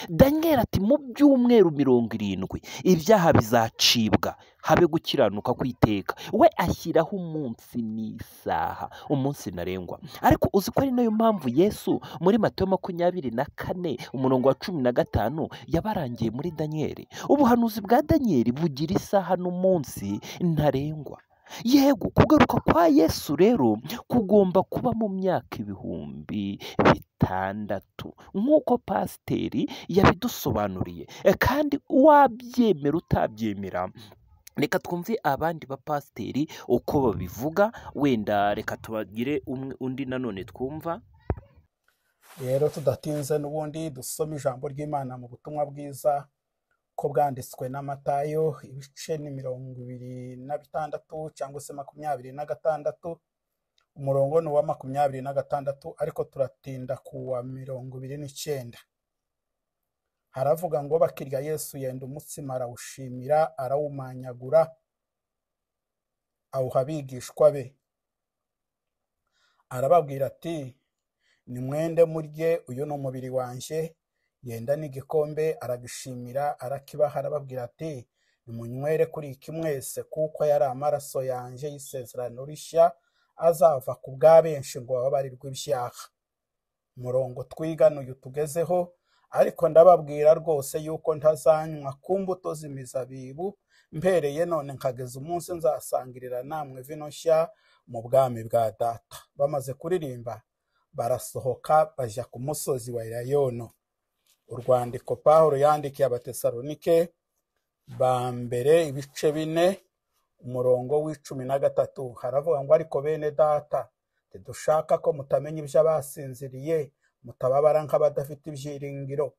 daniyeli ati mu byumweru mirongo irindwi ibyaha bizacibwa habe gukiranuka kwiteka we ashyiraho umunsi n'isaha umunsi ntarengwa ariko uzi ko ari nayo mpamvu yesu muri mato makumyabiri na kane umurongo wa cumi na gatanu yabarangiye muri daniyeli ubuhanuzi bwa daniyeli bugira isaha n'umunsi ntarengwa yego kugaruka kwa yesu rero kugomba kuba mu myaka ibihumbi bitandatu nk'uko pasiteri yabidusobanuriye kandi wabyemera utabyemera reka twumve abandi bapasiteri uko babivuga wenda reka tubagire undi nanone twumva rero tudatinze n'ubundi dusome ijambo ry'imana mu butumwa bwiza ko bwanditswe n'amatayo ibice ni mirongo ibiri na bitandatu cyangwa se makumyabiri na gatandatu umurongo ni uwa makumyabiri na gatandatu ariko turatinda ku wa mirongo ibiri n'icyenda haravuga ngo bakirya yesu yenda umutsima arawushimira arawumanyagura awuha abigishwa be arababwira ati nimwende murye uyu ni umubiri wanjye yenda n'igikombe aragishimira arakibaha arababwira ati nimunywere kuri iki mwese kuko yari amaraso yanjye y'isezerano rishya azava ku bwa benshi ngo bababarirwe ibyaha umurongo twigana uyu tugezeho ariko ndababwira rwose yuko ntazanywa ku mbuto z'imizabibu mbereye none nkageza umunsi nzasangirira namwe vino nshya mu bwami bwa data bamaze kuririmba barasohoka bajya ku musozi wa irayono urwandiko pawulo yandikiye abatesalonike ba mbere ibice bine umurongo w'icumi na gatatu haravuga ngo ariko bene data ntidushaka ko mutamenya ibyo abasinziriye mutababara nk'abadafite ibyiringiro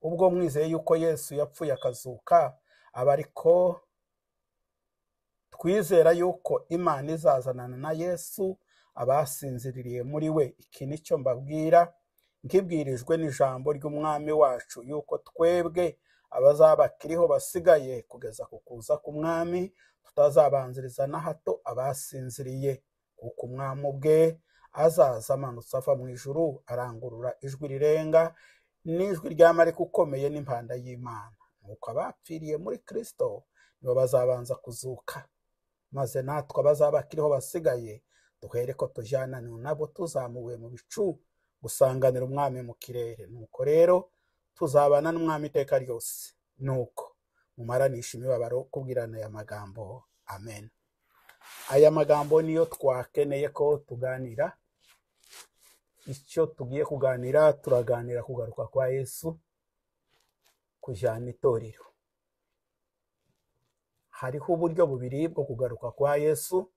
ubwo mwizeye yuko yesu yapfuye akazuka aba ariko twizera yuko imana izazanana na yesu abasinziriye muri we iki nicyo mbabwira nk'ibwirijwe n'ijambo ry'umwami wacu yuko twebwe abazabakiriho basigaye kugeza ku kuza k'umwami tutazabanziriza na hato abasinziriye kuko umwami ubwe azaza amanutse ava mu ijuru arangurura ijwi rirenga n'ijwi ry'amarika ukomeye n'impanda y'imana nuko abapfiriye muri kirisito nibo bazabanza kuzuka maze natwe abazabakiriho basigaye duhere ko tujyananiwe nabo tuzamuwe mu bicu gusanganira umwami mu kirere nuko rero tuzabana n'umwami iteka ryose nuko mumaranisha imibabaro kubwirana aya magambo amen aya magambo niyo twakeneye ko tuganira icyo tugiye kuganira turaganira kugaruka kwa yesu kujyana itorero hariho uburyo bubiri bwo kugaruka kwa yesu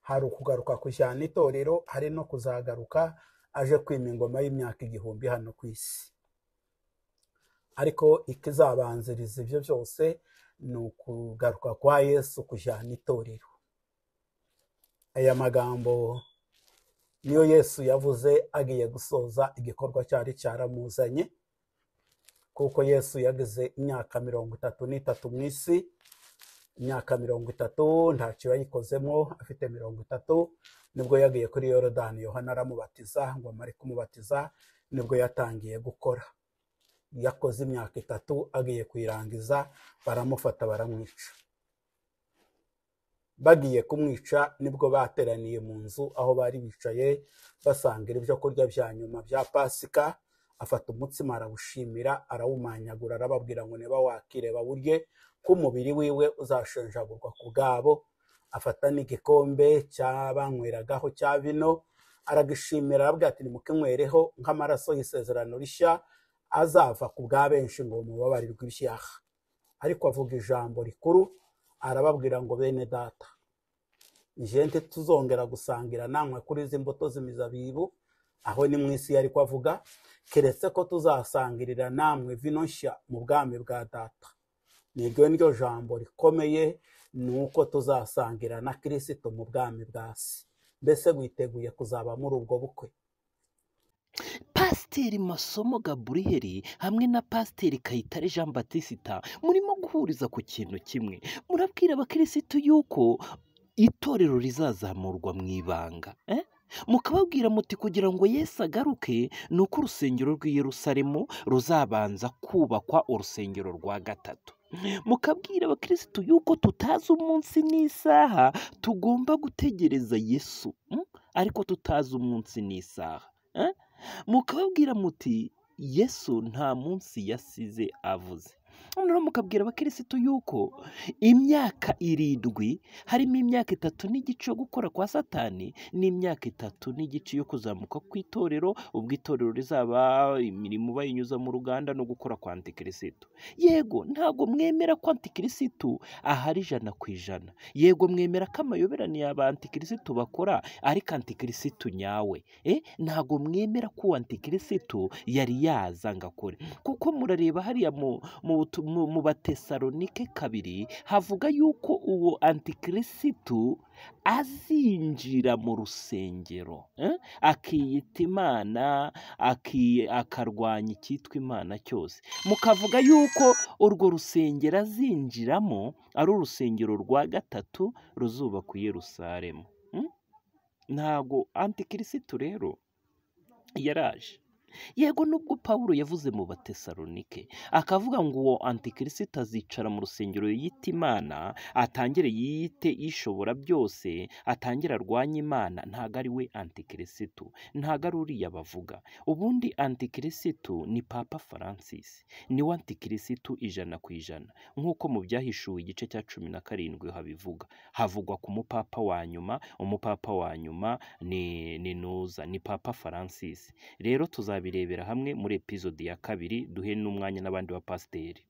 hari ukugaruka kujyana itorero hari no kuzagaruka aje kwima ingoma y'imyaka igihumbi hano ku isi ariko ikizabanziriza ibyo byose ni ukugaruka kwa yesu kujyana itorero aya magambo niyo yesu yavuze agiye gusoza igikorwa cyari cyaramuzanye kuko yesu yageze imyaka mirongo itatu n'itatu mu isi imyaka mirongo itatu ntacyo yayikozemo afite mirongo itatu nibwo yagiye kuri yorodani yohana aramubatiza ngo amare kumubatiza nibwo yatangiye gukora yakoze imyaka itatu agiye kuyirangiza baramufata baramwica bagiye kumwica nibwo bateraniye mu nzu aho bari bicaye basangira ibyo kurya bya nyuma bya pasika afata umutsima arawushimira arawumanyagura arababwira ngo niba wakire bawurye ko umubiri wiwe uzashenjagurwa ku bwabo afata n'igikombe cyabanyweraho cya vino aragishimira arabwira ati nimukinywereho nk'amaraso y'isezerano rishya azava ku bwa benshi ngo mubabarirwe ibyaha ariko avuga ijambo rikuru arababwira ngo bene data njyende tuzongera gusangira namwe kuri izi mbuto z'imizabibu aho ni mu isi yari avuga keretse ko tuzasangirira namwe vino nshya mu bwami bwa data niryo niryo jambo rikomeye ni uko tuzasangira na kirisito mu bwami bwa se mbese witeguye kuzaba muri ubwo bukwe pasiteri masomo gaburiyeri hamwe na pasiteri kayitare jean batisita murimo guhuriza ku kintu kimwe murabwira abakirisitu yuko itorero rizazamurwa mu ibanga mukababwira muti kugira ngo Yesu agaruke ni uko urusengero rw'i Yerusalemu ruzabanza kubakwa urusengero rwa gatatu mukabwira abakirisitu yuko tutazi umunsi n'isaha tugomba gutegereza yesu ariko tutazi umunsi n'isaha mukababwira muti yesu nta munsi yasize avuze noneho mukabwira abakirisitu yuko imyaka irindwi harimo imyaka itatu n'igice yo gukora kwa satani n'imyaka itatu n'igice yo kuzamuka ku itorero ubwo itorero rizaba imirimo bayinyuza mu ruganda no gukora kwa antikirisitu yego ntabwo mwemera ko antikirisitu ahari ijana ku ijana yego mwemera ko amayoberane y'aba antikirisitu bakora ariko antikirisitu nyawe ntabwo mwemera ko uwo antikirisitu yari yaza ngo akore kuko murareba hariya mu mu batesalonike kabiri havuga yuko uwo antikirisitu azinjira mu rusengero akiyita imana akarwanya icyitwa imana cyose mukavuga yuko urwo rusengero azinjiramo ari urusengero rwa gatatu ruzubakwa i Yerusalemu ntabwo antikirisitu rero yaraje yego nubwo paul yavuze mu batesalonike akavuga ngo uwo antikirisita azicara mu rusengero yiyita imana atangire yiyite ishobora byose atangire arwanye imana ntabwo ari we antikirisitu ntabwo ari uriya bavuga ubundi antikirisitu ni papa francis niwe antikirisitu ijana ku ijana nk'uko mu byahishuwe igice cya cumi na karindwi habivuga havugwa ku mupapa wa nyuma umupapa wa nyuma ni nuza ni papa francis rero tuzaba tuzabirebera hamwe muri epizodi ya kabiri duhe n'umwanya n'abandi bapasiteri